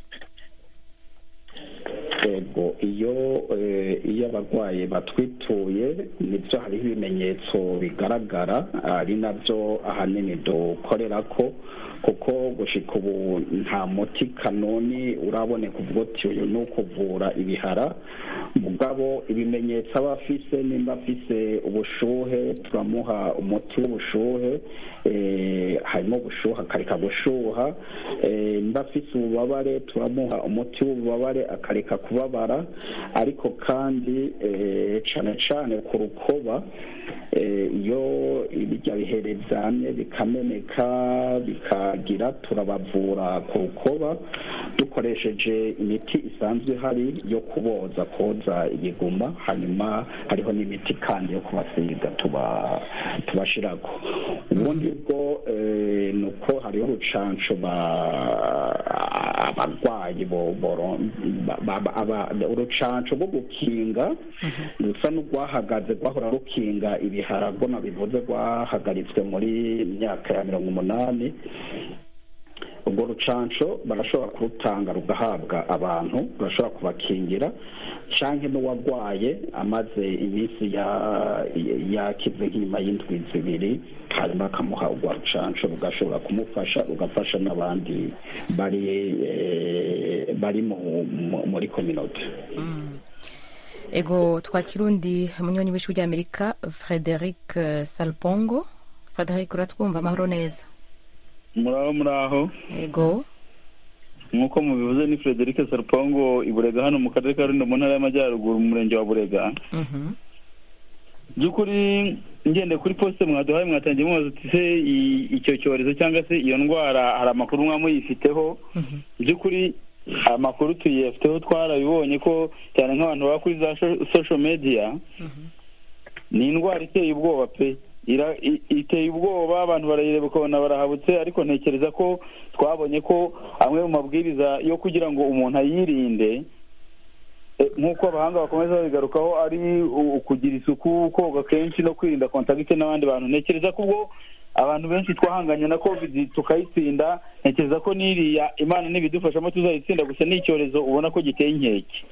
yego iyo eh, iyo abarwayi batwituye nibyo hariho ibimenyetso bigaragara ari nabyo ahanini dukorera ko kuko gushika ubu nta muti kanoni uraboneka uvuga uti uyu ni ukuvura ibihara mugabo ibimenyetso aba afise nimba afise ubushuhe turamuha umuti w'ubushuhe eh, harimo ubushuhe akareka gushuha eh, nimba afise ububabare turamuha umuti w'ububabare akareka kubabara ariko kandi eh, cane cane ku rukoba eh, iyo ibirya bihere vyamye bikameneka bikagira turabavura ku rukoba dukoresheje imiti isanzwe ihari yo kuboza koza ibiguma hanyuma hariho n'imiti kandi yo kubasiga tuba tubashirako ubundi bwo eh, ni uko hariho urucanco ba- abarwayi bo- boro- ba- ba- aba- urucanco rwo gukinga rusa n'urwahagaze rwahora rukinga ibiharago nabivuze rwahagaritswe muri myaka ya mirongo umunani ubwo rucanco barashobora kurutanga rugahabwa abantu rurashobora kubakingira canke n'uwagwaye amaze iminsi ya- yakize nk'inyuma y'indwi zibiri hanyuma akamuha urwa rucanco rugashobora kumufasha rugafasha n'abandi bari eh, bari mu- mu- muri kominote ego twakira undi munywanyi w'ijwi rya amerika frederic eh, salpongo frederic uratwumva amahoro neza muraho muraho ego nk'uko mubivuze ni frederic sarupongo i burega hano mu karere ka rulindo mu ntara y'amajyaruguru mu murenge wa burega Mhm. by'ukuri ngende kuri posite mwaduhaye mwatangiye mubaza uti se i- icyo cyorezo cyangwa se iyo ndwara hari amakuru mwaba muyifiteho by'ukuri amakuru tuyafiteho twarabibonye ko cyane nk'abantu baba kuri za sho- social media ni indwara iteye ubwoba pe ira- i- iteye ubwoba abantu barayireba ukabona barahabutse ariko ntekereza ko twabonye ko amwe mu mabwiriza yo kugira ngo umuntu ayirinde eh, nk'uko abahanga bakomeza babigarukaho ari u- ukugira isuku koga kenshi no kwirinda kontakite n'abandi bantu ntekereza ko ubwo abantu benshi twahanganye na covid tukayitsinda ntekereza ko n'iriya imana n'ibidufashamo tuzayitsinda gusa ni icyorezo ubona ko giteye inkeke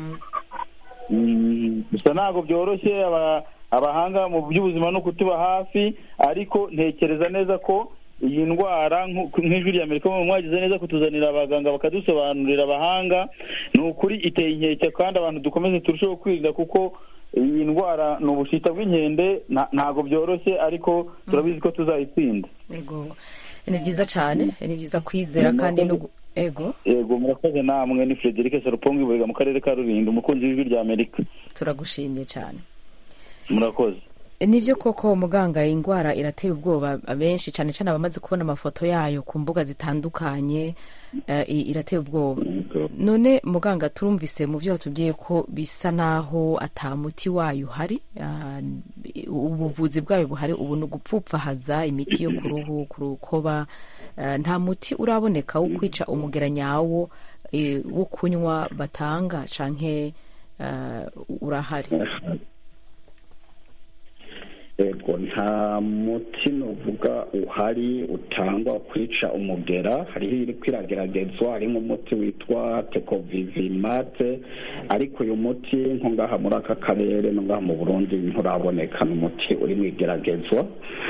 Mm, gusa ntabwo byoroshye aba- abahanga mu by'ubuzima no kutuba hafi ariko ntekereza neza ko iyi ndwara nk'uko- nk'ijwi rya amerika mu mwagize neza kutuzanira abaganga bakadusobanurira abahanga ni ukuri iteye inkeke kandi abantu dukomeze turusheho kwirinda kuko iyi ndwara ni ubushita bw'inkende nta- ntabwo byoroshye ariko turabizi ko tuzayitsinda ego ni byiza cyane ni byiza kwizera kandi no gu- ego yego murakoze namwe ni frederic sarupongi buriga mu karere ka rulindo umukunzi w'ijwi rya amerika turagushimiye cyane murakoze nibyo koko muganga iyi ndwara irateye ubwoba benshi cyane cyane abamaze kubona amafoto yayo ku mbuga zitandukanye eh, i- irateye ubwoba none muganga turumvise mu byo watubwiye ko bisa naho ata muti wayo uhari ah, ubuvuzi bwayo buhari ubu ni ugupfupfahaza imiti yo ku ruhu ku rukoba eh, nta muti uraboneka wo kwica umugera nyawo eh, wo kunywa batanga canke eh, urahari yego nta muti nuvuga uhari utangwa kwica umugera hariho iri kwirageragezwa hari nk'umuti witwa tekovivimate ariko uyu muti nko ngaha muri aka karere no ngaha mu burundi nturaboneka ni umuti uri mu igeragezwa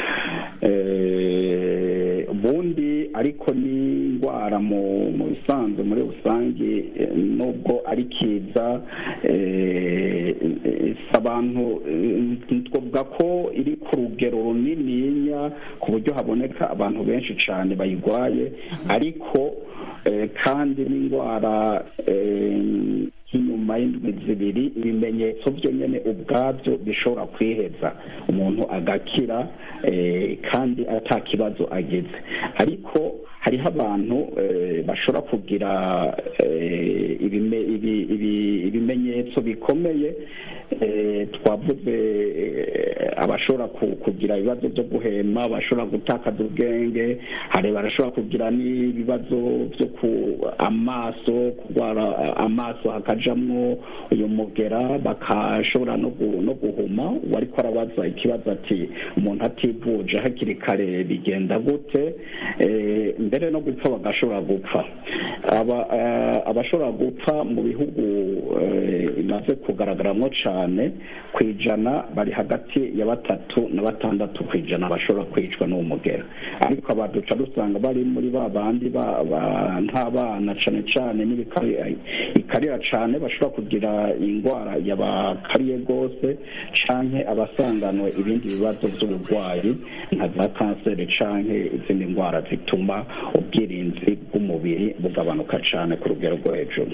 Eh, ubundi ariko ni indwara mu mu bisanzwe muri rusange eh, nubwo ari kiza eh, eh, si abantu eh, twavuga ko iri ku rugero runininya ku buryo haboneka abantu benshi cyane bayirwaye ariko eh, kandi n'indwara eh, nk'inyuma y'indwi zibiri ibimenyetso byo nyine ubwabyo bishobora kwiheza umuntu agakira eh, kandi ata kibazo agize ariko hariho abantu eh, bashobora kugira eh, ibime- ibi- ibi- ibimenyetso bikomeye eh, twavuze eh, abashobora ku- kugira ibibazo byo guhema bashobora gutakaza ubwenge hari barashobora kugira n'ibibazo byo ku amaso kurwara amaso hakajamwo uyu mugera bakashobora no gu- no guhuma uwariko arabaza ikibazo ati umuntu ativuje hakiri kare bigenda gute Eh, mbere no gupfa bagashobora gupfa aba eh, abashobora gupfa mu bihugu eh, bimaze kugaragaramwo cane ku ijana bari hagati ya batatu na batandatu ku ijana bashobora kwicwa n'uwo mugera ariko abaduca dusanga bari muri ba bandi ba- ba- nk'abana cane cane n'ibikari- ikarira cane bashobora kugira indwara yabakariye rwose canke abasanganwe ibindi bibazo by'uburwayi nka za kanseri canke izindi ndwara zituma ubwirinzi bw'umubiri bugabanuka cane ku rugero rwo hejuru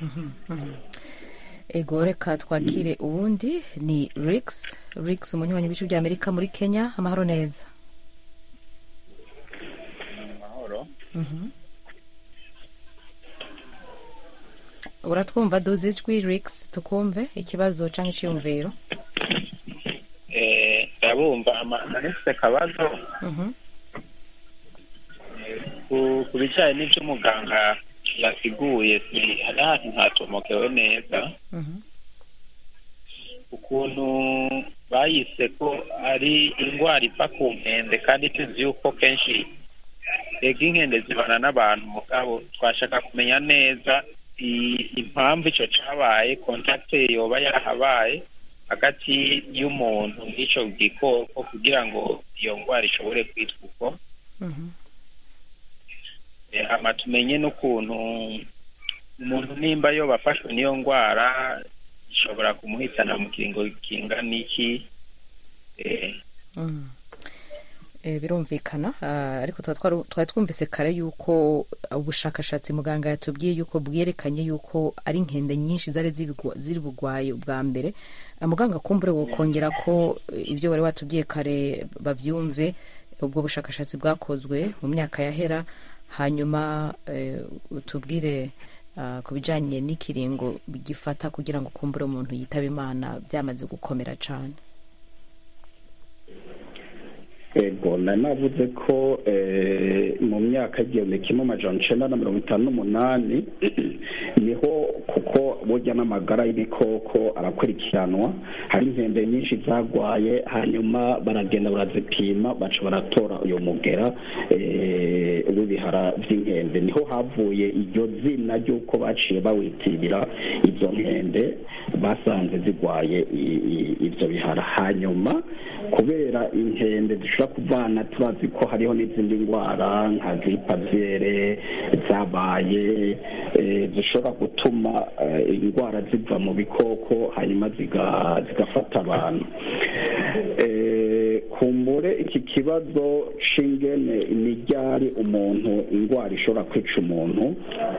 ego reka twakire uwundi ni rix rix umunywanyi w'ibice bya amerika muri kenya amahoro neza amahoro Mhm. uratwumva duze ijwi rix tukumve ikibazo cyangwa icyiyumviro Eh, ndabumva amanese akabazo Mhm. ku ku bijyanye n'ibyo muganga yasiguye si- hari ahantu ntatomokewe neza Mhm. ukuntu bayise ko ari indwara iva ku nkende kandi tuzi yuko kenshi ega inkende zibana n'abantu mugabo twashaka kumenya neza i- impamvu icyo cyabaye kontakite yoba yarahabaye hagati y'umuntu n'icyo gikoko kugira ngo iyo ndwara ishobore kwitwa uko Mhm. Eh, hama tumenye n'ukuntu umuntu nimba yoba afashwe n'iyo ndwara ishobora kumuhitana mu kiringo kingana iki eh, Mm. Eh, birumvikana ah, ariko tuba twaru- twari twumvise kare yuko ubushakashatsi muganga yatubwiye yuko bwerekanye yuko ari inkende nyinshi zari zibigwa- ziri bugwaye ubwa mbere Ah, muganga kumbure wokongera ko eh, ibyo wari watubwiye kare bavyumve ubwo bushakashatsi bwakozwe mu myaka yahera hanyuma eh, utubwire ah, ku bijanye n'ikiringo gifata kugira ngo kumbure umuntu yitaba imana byamaze gukomera cane ego nari navuze ko eh, mu myaka igihumbi kimwe amajana icenda na mirongo itanu n'umunani niho kuko burya n'amagara y'ibikoko arakurikiranwa hari inkende nyinshi zagwaye hanyuma baragenda barazipima baca baratora uyu mugera eh, w'ibihara by'inkende niho havuye iryo zina ry'uko baciye bawitirira izo nkende basanze zigwaye i- i- ivyo bihara hanyuma kubera inkende zishobora kuvana turazi ko hariho n'izindi ndwara nka gripaviere zabaye eh, zishobora gutuma eh, indwara ziva mu bikoko hanyuma ziga- zigafata abantu Eh, kumbure iki kibazo c'ingene niryari umuntu indwara ishobora kwica umuntu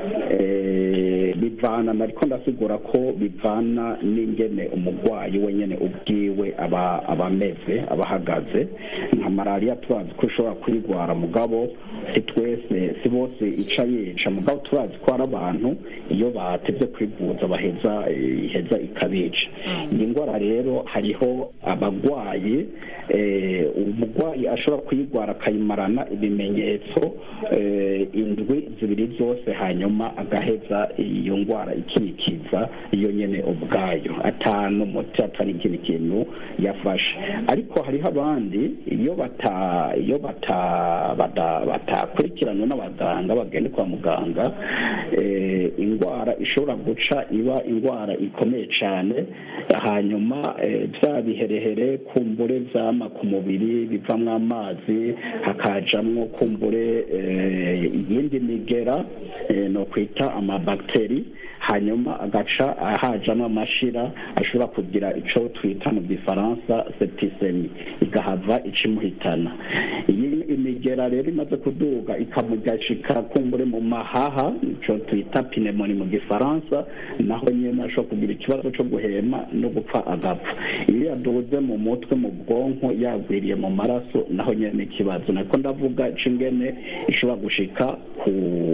eh, bivana nariko ndasigura ko bivana n'ingene umurwayi wenyene ubwiwe aba aba ameze aba ahagaze nka malariya turazi ko ishobora kuyigwara mugabo si twese si bose ica yica mugabo turazi ko hari abantu iyo batevye kwivuza baheza eh, iheza ikabica iyi ndwara rero hariho abagwayi eh, umurwayi ashobora kuyigwara akayimarana ibimenyetso eh, indwi zibiri zose hanyuma agaheza iyo ndwara ikikiza iyo nyene ubwayo atanu muti atari ikindi kintu yafashe ariko hariho abandi iyo bata iyo bata bata- batakurikiranwe n'abaganga bagenda kwa muganga eh, indwara ishobora guca iba indwara ikomeye cyane hanyuma eh, bya biherehere kumbure vyama ku mubiri bivamwo amazi hakajamwo kumbure eh, iyindi migera eh, no kwita amabakteri hanyuma agaca hajamwo amashira ashobora kugira ico twita mu gifaransa septisemi igahava ikimuhitana iyi imigera rero imaze kuduga ikamugashika kumbure mu mahaha ico twita pinemoni mu gifaransa naho nyene ashobora kugira ikibazo co guhema no gupfa agapfa iyo yaduze mu mutwe mu bwonko yagwiriye mu maraso naho nyene ni ikibazo nako ndavuga c'ingene ishobora gushika ku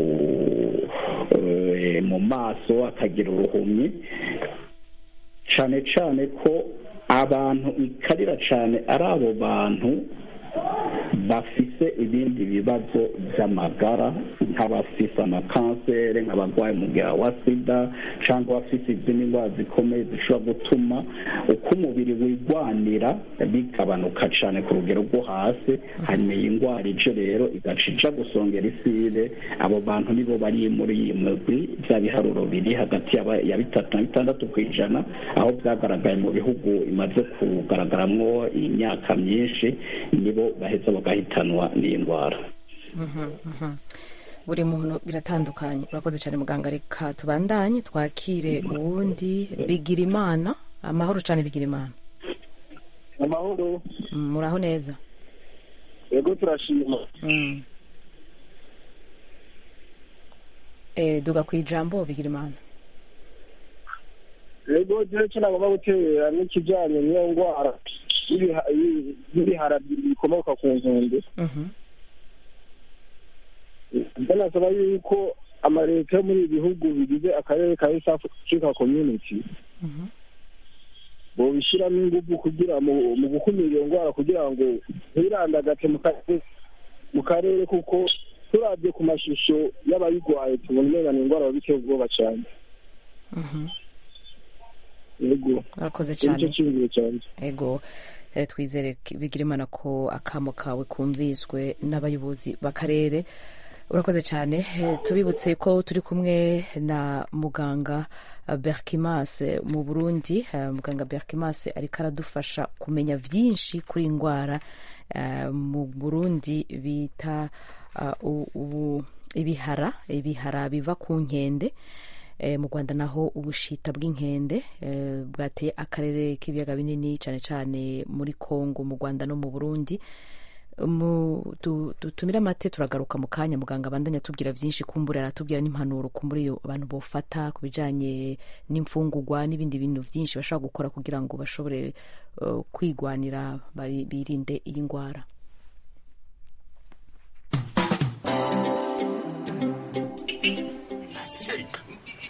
eh, mu maso akagira uruhumyi cane cane ko abantu ikarira cane ari abo bantu bafise ibindi bibazo by'amagara nk'abafise amakanseri nk'abarwaye umugera wa sida cyangwa abafise izindi ndwara zikomeye zishobora gutuma uko umubiri wigwanira bigabanuka cyane ku rugero rwo hasi hanyuma iyi ndwara ije rero igaca ija gusongera isire abo bantu nibo bari muri iyi migwi bya biharuro biri hagati yaba- ya bitatu na bitandatu ku ijana aho byagaragaye mu bihugu imaze kugaragaramwo imyaka myinshi nibo baheza bagahitanwa n'iyi ndwara Mhm, mhm. buri muntu biratandukanye urakoze cyane muganga reka tubandanye twakire uwundi bigira imana amahoro cyane bigira imana amahoro Mm, muraho neza yego turashima Mm. Eh, duga ku ijambo bigira imana yego jewe cyo nagomba gutera n'ikijyanye n'iyo ndwara y'ibiha- y'i- y'ibihara bikomoka ku nkende Mhm. ibyo nasaba yuko amaleta yo muri ibi bihugu bigize akarere ka east africa community bobishyiramo ingufu kugira mu mu gukumira iyo ndwara kugira ngo ntirandagate mu karere mu karere kuko turabye ku mashusho y'abayirwaye tubona umenga ni indwara biteye ubwoba cyane Mhm. yego urakoze nicyo cyane cyiyumviro cyanjye ego eh, twizere k- bigira imana ko akamo kawe kumviswe n'abayobozi b'akarere urakoze cyane Eh, tubibutse ko turi kumwe na muganga eh, berkimas eh, mu burundi Eh, muganga berkimas ariko aradufasha kumenya byinshi kuri iyi ndwara eh, mu burundi bita ah, u- ubu- ibihara ibihara biva ku nkende Eh, mu rwanda naho ubushita bw'inkende eh, bwateye akarere k'ibiyaga binini cyane cyane muri congo mu rwanda no mu burundi mu du- dutumire amate turagaruka mu kanya muganga abandanya atubwira byinshi kumbura aratubwira n'impanuro kumbura iyo abantu bofata ku bijanye n'imfungurwa n'ibindi bintu byinshi bashobora gukora kugira ngo bashobore eh, kwigwanira bari- birinde iyi ndwara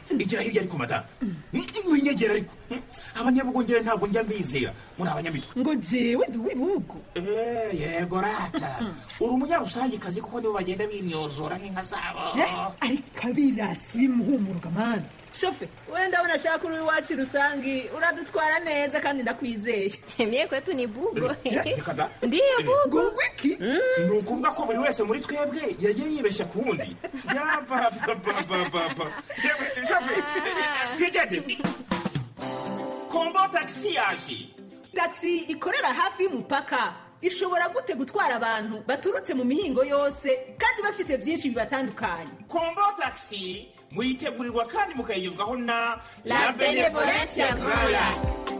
igira hirya ariko madamu winyegera ariko abanyabugongera ntabwo njya mbizera muri abanyamitwe ngo jewe ndi uw'ibihugu Eh, yego rata uri umunyarusangikazi kuko nibo bagenda binyozora nk'inka zabo ariko abirasi bimuhumuruka mani shofe wenda ndabona ashaka uri iwacu rusangi uradutwara neza kandi ndakwizeye Mie kwetu ni bugo. reka da Ndiyo bugo. wiki ni ukuvuga ko buri wese muri twebwe yagiye yibeshya ku wundi yabababababa twigende kombo tagisi yaje taxi ikorera hafi y'umupaka ishobora gute gutwara abantu baturutse mu mihingo yose kandi bafise byinshi bibatandukanye kombo tagisi muyitegurirwa kandi mukayigezwaho na La Benevolencia Royal.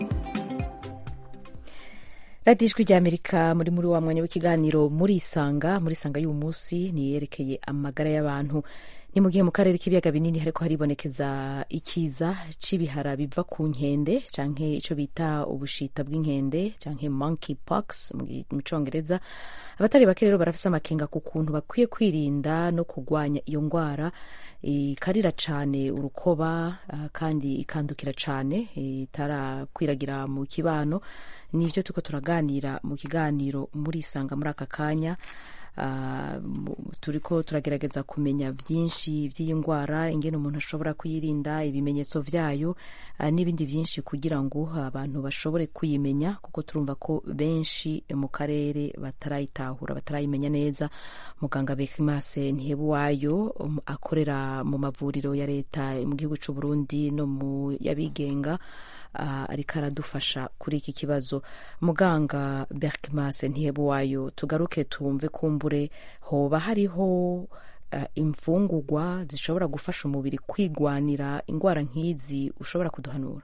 radiyo ijwi ry'amerika muri muri wa mwanya w'ikiganiro muri isanga muri isanga y'uyu munsi ni yerekeye amagara y'abantu ni mu gihe mu karere k'ibiyaga binini hariko haribonekeza ikiza c'ibihara biva ku nkende canke ico bita ubushita bw'inkende canke monkey pox mu gi- mu congereza abatari bake rero barafise amakenga ku kuntu bakwiye kwirinda no kurwanya iyo ngwara ikarira cane urukoba ah, kandi ikandukira cane eh, itarakwiragira mu kibano nivyo turiko turaganira mu kiganiro muri isanga muri aka kanya Ah, mu- turiko turagerageza kumenya vyinshi vy'iyi ngwara ingene umuntu ashobora kuyirinda ibimenyetso vyayo ah, n'ibindi vyinshi kugira ngo abantu bashobore kuyimenya kuko turumva ko benshi mu karere batarayitahura batarayimenya neza muganga Bekimase Ntihebuwayo um, akorera mu mavuriro ya leta mu gihugu c'u Burundi no mu yabigenga uh, ariko aradufasha kuri iki kibazo muganga Berkmas Ntihebuwayo tugaruke tumve kumbure hoba hariho uh, imfungurwa zishobora gufasha umubiri kwigwanira ingwara nk'izi ushobora kuduhanura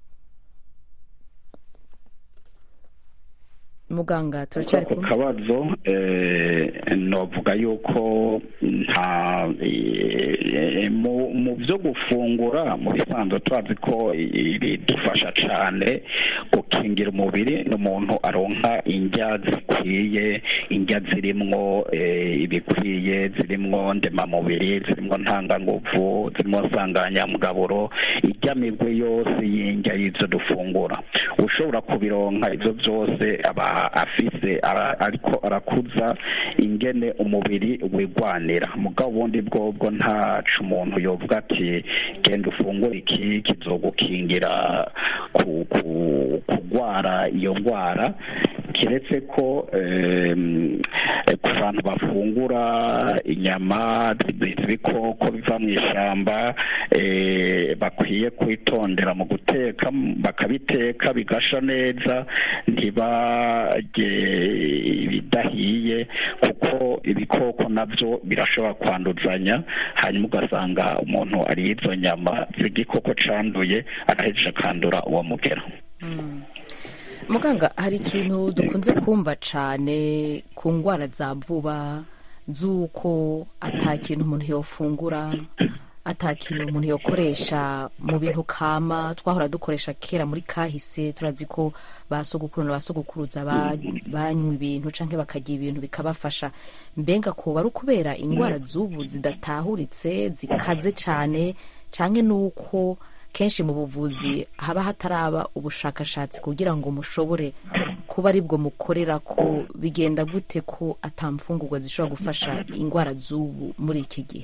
muganga turacyari ku kumwe kabazo eh, novuga yuko nta eh, mu mu byo gufungura mu bisanzwe turazi ko i- bidufasha cyane gukingira umubiri n'umuntu aronka indya zikwiye indya zirimwo eh, ibikwiye zirimwo ndemamubiri zirimwo ntanganguvu zirimwo nsanganyamugaburo irya migwi yose y'indya y'ibyo dufungura ushobora kubironka ibyo byose aba afise ara- ariko arakuza ingene umubiri wigwanira mugabo ubundi bwobwo ntacu umuntu yovuga ati genda ufungure iki kizogukingira ku- ku- kugwara iyo ngwara kiretse ko em, ku bantu bafungura inyama zi- z'ibikoko biva mu ishyamba eh, bakwiye kwitondera mu guteka bakabiteka bigasha neza ntibarye ibidahiye kuko ibikoko nabyo birashobora kwanduzanya hanyuma ugasanga umuntu ariye izo nyama z'igikoko canduye arahejeje akandura uwo mugera muganga hari ikintu dukunze kumva cane ku ngwara za vuba z'uko ata kintu umuntu yofungura ata kintu umuntu yokoresha mu bintu kama twahora dukoresha kera muri kahise turazi ko ba sogokuru na ba sogokuruza ba- banywa ibintu canke bakarya ibintu bikabafasha mbenga kuba ari ukubera ingwara z'ubu zidatahuritse zikaze cane canke nuko kenshi mu buvuzi haba hataraba ubushakashatsi kugira ngo mushobore kuba aribwo mukorera ko bigenda gute ko atamfungurwa zishobora gufasha ingwara z'ubu muri iki gihe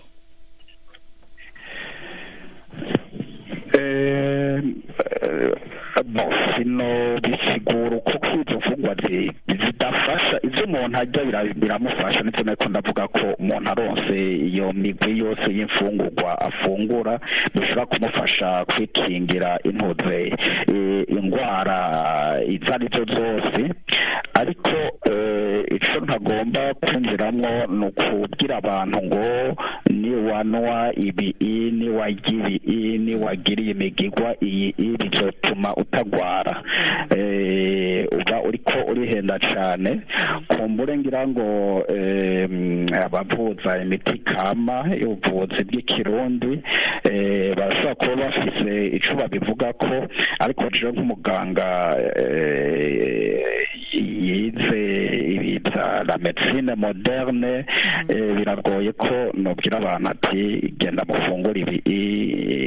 Eh, eh, bo sino bisigura kuko izo mfungwa zi- zidafasha ivyo umuntu arya bira- biramufasha nivyo nariko ndavuga ko umuntu aronse iyo migwi yose y'imfungurwa afungura bishobora kumufasha kwikingira intuze eh, ingwara izo ari zo zose ariko eh, ico ntagomba kwinjiramwo ni ukubwira abantu ngo niwanwa ibi i niwarya ibi i niwagiriye imigigwa iyi i bizotuma utagwara eh, uba uriko urihenda cane kumbure ngira ngo eh, abavuza imiti kama y'ubuvuzi bw'ikirundi eh, barashobora kuba bafise ico babivuga ko ariko jewe nk'umuganga eh, yize ibi bya la medecine moderne eh, biragoye ko nobwira abantu ati genda mufungure ibi i- izi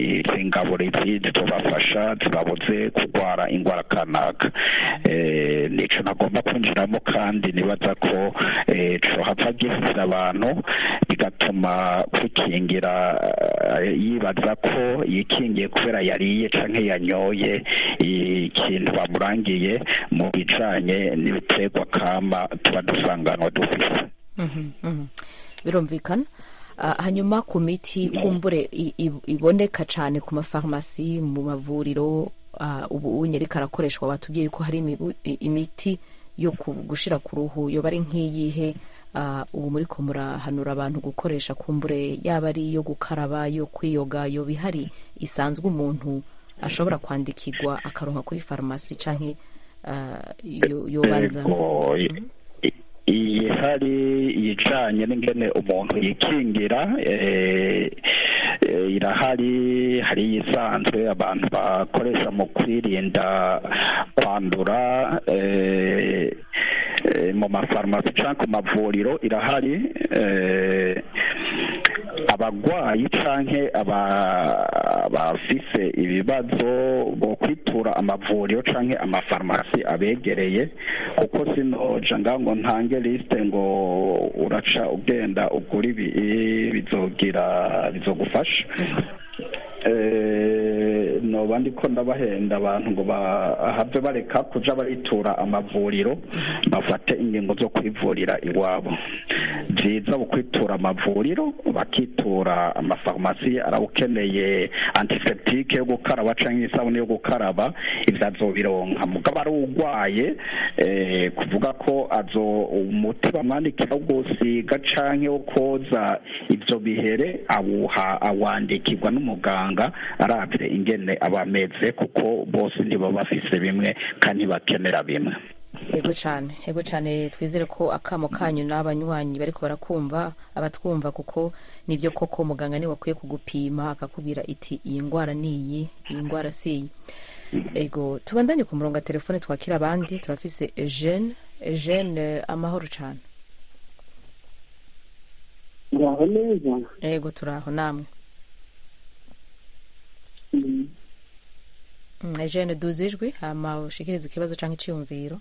ingaburizi zizobafasha zibabuze kurwara indwara kanaka Eh, nico nagomba kwinjiramo kandi nibaza ko eh, cohava gifasha abantu bigatuma kwikingira eh, yibaza ko yikingiye kubera yariye canke yanyoye ikintu bamurangiye mu bijanye n'ibiterwa kama tuba dusanganwa dufise Mhm, mhm. birumvikana Ah, hanyuma ku miti kumbure i- i- iboneka cyane ku mafarumasi mu mavuriro ah, ubu unyereka arakoreshwa batubwiye ko hari imibu- i- imiti yo ku- gushira ku ruhu yoba ari nk'iyihe Ah, ubu muri ko murahanura abantu gukoresha kumbure yaba ari iyo gukaraba yo kwiyoga yoba ihari isanzwe umuntu ashobora kwandikirwa akaronka kuri farumasi canke ah, yo- yobanza Ego, i- i- iyi hari ijanye n'ingene umuntu yikingira eh, eh, irahari hari iyisanzwe abantu bakoresha mu kwirinda kwandura eh, eh, mu mafarumasi cyangwa ku mavuriro irahari eh, abagwayi canke aba- abafise ibibazo bo kwitura amavuriro canke amafarumasi abegereye kuko sinoja ngaho ngo ntange lisite ngo uraca ugenda ugura ibi bizogira bizogufasha Eh, noba ndiko ndabahenda abantu ngo bahave bareka kuja baritura amavuriro bafate ingingo zo kwivurira iwabo vyiza kwitura amavuriro bakitura amafarumasi arawukeneye antiseptike yo gukaraba canke isabune yo gukaraba ivyo azobironka mugabo ari urwaye eh, kuvuga ko azo umuti bamwandikira wo gusiga canke wo koza ivyo bihere awuha awandikirwa n'umuganga aravye ingene aba ameze kuko bose ntibaba bafise bimwe kandi ntibakenera bimwe yego cyane yego cyane twizere ko akamo kanyu n'abanywanyi bariko barakumva abatwumva kuko nivyo koko muganga niwe akwiye kugupima akakubwira iti iyi ndwara ni iyi iyi ndwara si iyi ego tubandanye ku murongo wa telefone twakira abandi turafise eugene eugene amahoro cyane uraho neza ego turaho namwe Mm, eugene duze ijwi hama ushikirize ikibazo canke iciyumviro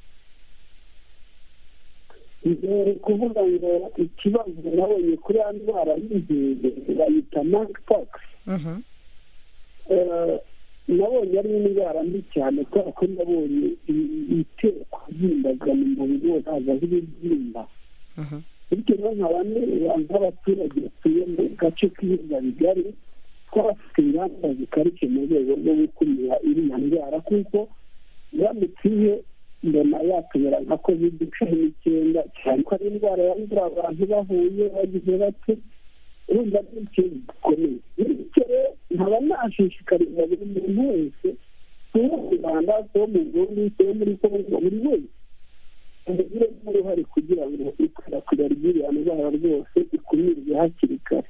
mbere kuvuga ngo ikibazo nabonye kuri ya ndwara y'inkende bayita monkeypox Mhm. Eh, nabonye ari indwara mbi cyane kubera ko nabonye i- itera kubyimbaga mu mubiri wose hazaho ibibyimba Mhm. bityo rero nkaba neza nk'abaturage batuye mu gace k'ibiyaga bigari twafite ingamba zikarishye mu rwego rwo gukumira iriya ndwara kuko iramutse ije mbona yatubera nka covid cumi n'icyenda cyane ko ari indwara yandura abantu bahuye bagize bate urumva ari ikintu gikomeye bityo rero nkaba nashishikariza buri muntu wese kuba mu rwanda kuba mu burundi kuba muri kongo buri wese ubigiremo uruhare kugira ngo ikwirakwira ry'iriya ndwara rwose ikumirwe hakiri kare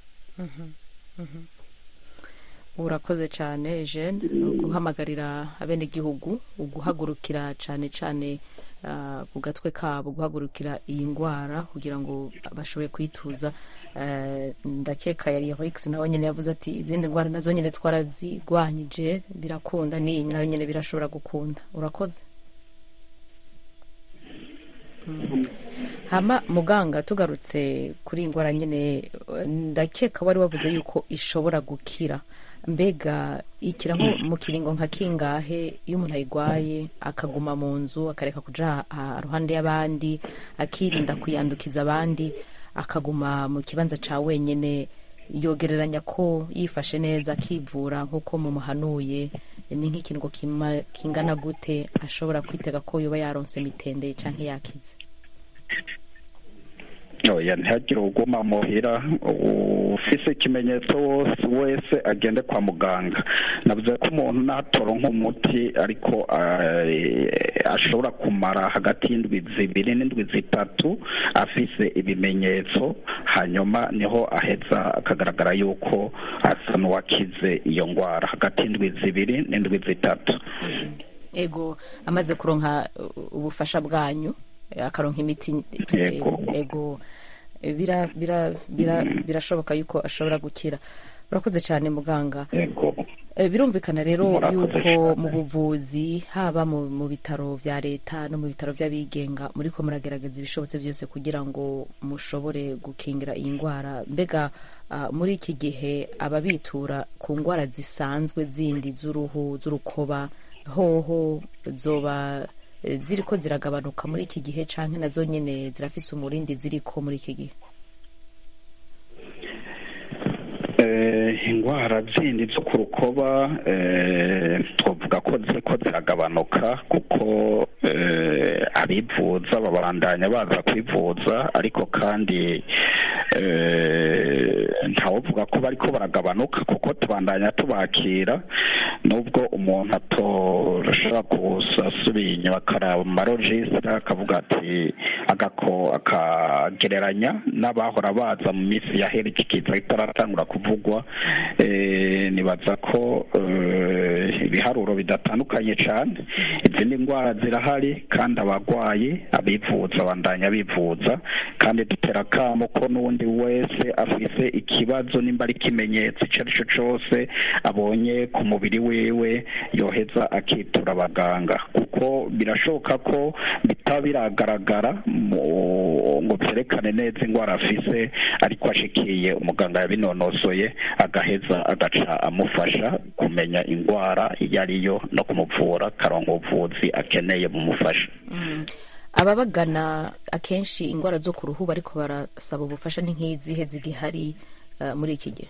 urakoze cyane eugene guhamagarira abenegihugu uguhagurukira cyane cyane ah, ku gatwe kabo guhagurukira iyi ndwara kugira ngo bashobore kuyituza Eh, ndakeka yari rex nawe nyine yavuze ati izindi ndwara nazo nyine twarazigwanyije birakunda n'iyi nayo nyine birashobora gukunda urakoze Mm. hama muganga tugarutse kuri iyi ndwara nyine eh, ndakeka wari wavuze yuko ishobora gukira mbega ikira nko mu kiringo nka kingahe iyo umuntu ayirwaye akaguma mu nzu akareka kuja ah, ruhande y'abandi akirinda kuyandukiza abandi akaguma mu kibanza ca wenyene yogereranya ko yifashe neza akivura nk'uko mumuhanuye ni nk'ikiringo kima- kingana gute ashobora kwitega ko yoba yaronse mitende canke yakize oya ntihagire uguma muhira ufise ikimenyetso wose wese agende kwa muganga navuze ko umuntu natoronka umuti ariko eh, ashobora kumara hagati y'indwi zibiri n'indwi zitatu afise ibimenyetso hanyuma niho aheza akagaragara yuko asa n'uwakize iyo ndwara hagati y'indwi zibiri n'indwi zitatu ego amaze kuronka uh, ubufasha bwanyu eh, akaronka imiti Yego. ego eh, bira- bira- bira- birashoboka yuko ashobora gukira urakoze cyane muganga Eh, birumvikana rero Murakoze yuko mu buvuzi haba mu, mu bitaro vya leta no mu bitaro vy'abigenga muriko muragerageza ibishobotse byose kugira ngo mushobore gukingira iyi ndwara mbega ah, muri iki gihe ababitura ku ndwara zisanzwe zindi z'uruhu z'urukoba hoho zoba eh, ziriko ziragabanuka muri iki gihe canke nazo nyene zirafise umurindi ziriko muri iki gihe Eh, indwara zindi zo ku rukoba eh, twavuga ko ziko ziragabanuka kuko eh, abivuza babandanya baza kwivuza ariko kandi eh, ntawovuga ko bariko baragabanuka kuko tubandanya tubakira nubwo umuntu atoshobora kusasubiye inyuma akaraba mu marojisita akavuga ati agako akagereranya n'abahora baza mu minsi yahera iki kiza kitaratangura kuvugwa eh, nibaza ko eh, ibiharuro bidatandukanye cyane izindi ndwara zirahari kandi abarwayi abivuza bandanya bivuza kandi dutera akamo ko n'undi wese afise ikibazo nimba ari ikimenyetso icyo ari cyo cyose abonye ku mubiri wiwe yoheza akitura abaganga kuko birashoboka ko bitaba biragaragara mu- ngo byerekane neza indwara afise ariko ashikiye umuganga yabinonosoye agaheza agaca amufasha kumenya indwara iyo ariyo no kumuvura akaronka ubuvuzi akeneye bumufasha ababagana akenshi indwara zo ku ruhu bariko barasaba ubufasha ni nk'izihe zigihari eh, muri iki gihe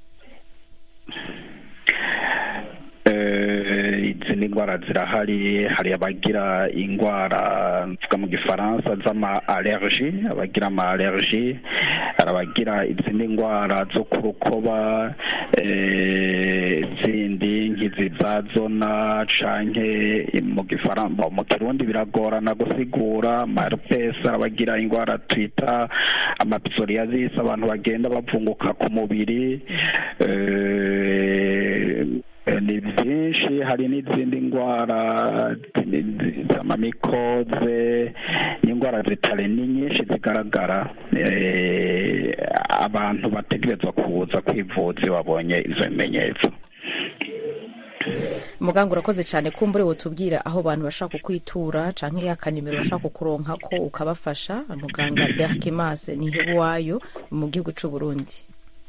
Eh, izindi ndwara zirahari hari abagira indwara mvuga mu gifaransa z'ama allergie abagira ama allergie hari abagira izindi ndwara zo ku rukoba eh, zindi nk'izi za zona canke mu gifaransa mu kirundi biragorana gusigura marpes hari abagira indwara twita amapsoriasis abantu bagenda bavunguka ku mubiri eh, Eh, ni byinshi hari n'izindi ndwara z'amamikoze n'indwara zitari ni nyinshi zigaragara eh, abantu bategerezwa kuza kwivuza iyo babonye izo bimenyetso muganga urakoze cyane kumbure wotubwira aho abantu bashaka kukwitura canke akanimero bashaka kukuronka ko ukabafasha muganga berkimas nihebuwayo mu gihugu c'u burundi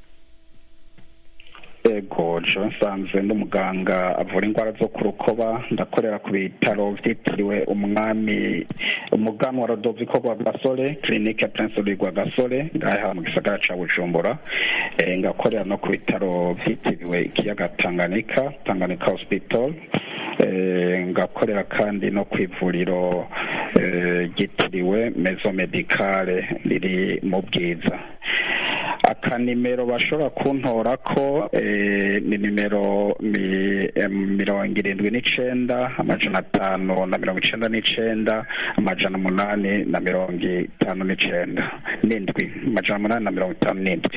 ego jo nsanzwe ndi umuganga avura indwara zo ku rukoba ndakorera ku bitaro byitiriwe umwami umuganwa rodoviko rwa gasore kirinike prince louis rwa gasore ngaha mu gisagara ca bujumbura Eh, ngakorera no ku bitaro byitiriwe ikiyaga tanganyika tanganyika hospital Eh, ngakorera kandi no ku ivuriro eh, ryitiriwe mezo medicale riri mu bwiza akanimero bashobora kuntora ko eh, ni nimero mi- em, mirongo irindwi n'icenda amajana atanu na mirongo icenda n'icenda amajana umunani na mirongo itanu n'icenda n'indwi amajana umunani na mirongo itanu n'indwi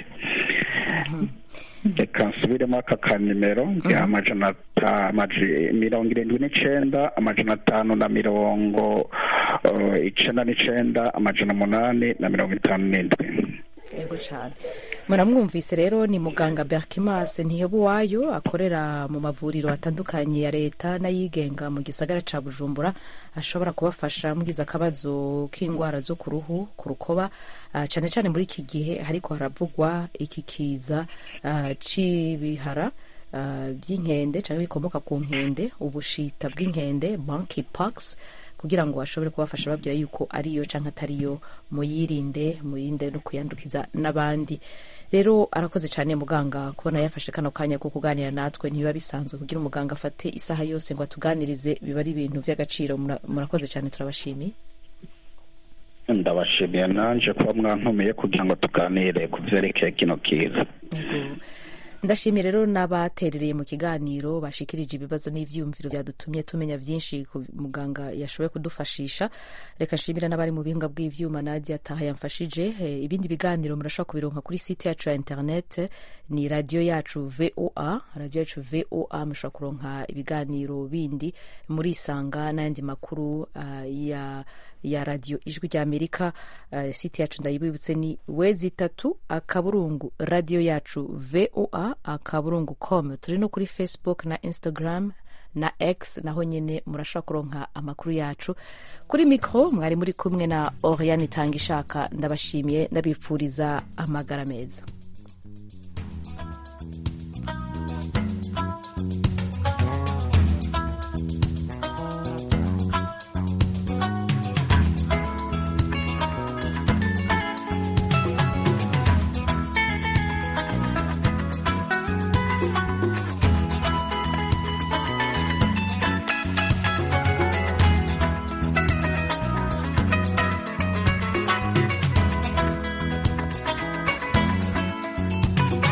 reka nsubiremo aka kanimero ni amajana ata- amaji- mirongo irindwi n'icenda amajana atanu na mirongo eh, icenda n'icenda amajana umunani na mirongo itanu n'indwi yego cyane muramwumvise rero ni muganga berkimas ntihebuwayo akorera mu mavuriro atandukanye ya leta n'ayigenga mu gisagara ca bujumbura ashobora kubafasha mugize akabazo k'indwara zo ku ruhu ku rukoba ah, cane cane muri iki gihe hariko haravugwa iki kiza ah, c'ibihara ah, by'inkende cyangwa bikomoka ku nkende ubushita bw'inkende monkeypox kugira ngo bashobore kubafasha babwira yuko ariyo cyangwa atariyo muyirinde muyirinde no kuyandukiza n'abandi rero arakoze cyane muganga kubona yafashe kano kanya ko kuganira natwe ntibiba bisanzwe kugira umuganga afate isaha yose ngo atuganirize biba ari ibintu by'agaciro Mura- murakoze cyane turabashimiye ndabashimiye nanje kuba mwantumiye kugira ngo tuganire ku vyerekeye kino kiza ndashimiye rero n'abaterereye mu kiganiro bashikirije ibibazo n'ivyiyumviro byadutumye tumenya byinshi ku muganga yashoboye kudufashisha reka nshimira n'abari mu bihinga bw'ivyuma nadia taha yamfashije Eh, ibindi biganiro murashobora kubironka kuri site yacu ya internet ni radio yacu voa radio yacu voa mushobora kuronka ibiganiro bindi murisanga n'ayandi makuru ah, ya ya radio ijwi rya amerika uh, site yacu ndayibibutse ni wezi itatu akaburungu radio yacu voa voa akaburungu com turi no kuri facebook na instagram na x naho nyine murashobora kuronka amakuru yacu kuri mikoro mwari muri kumwe na oriane itanga ishaka ndabashimiye ndabifuriza amagara meza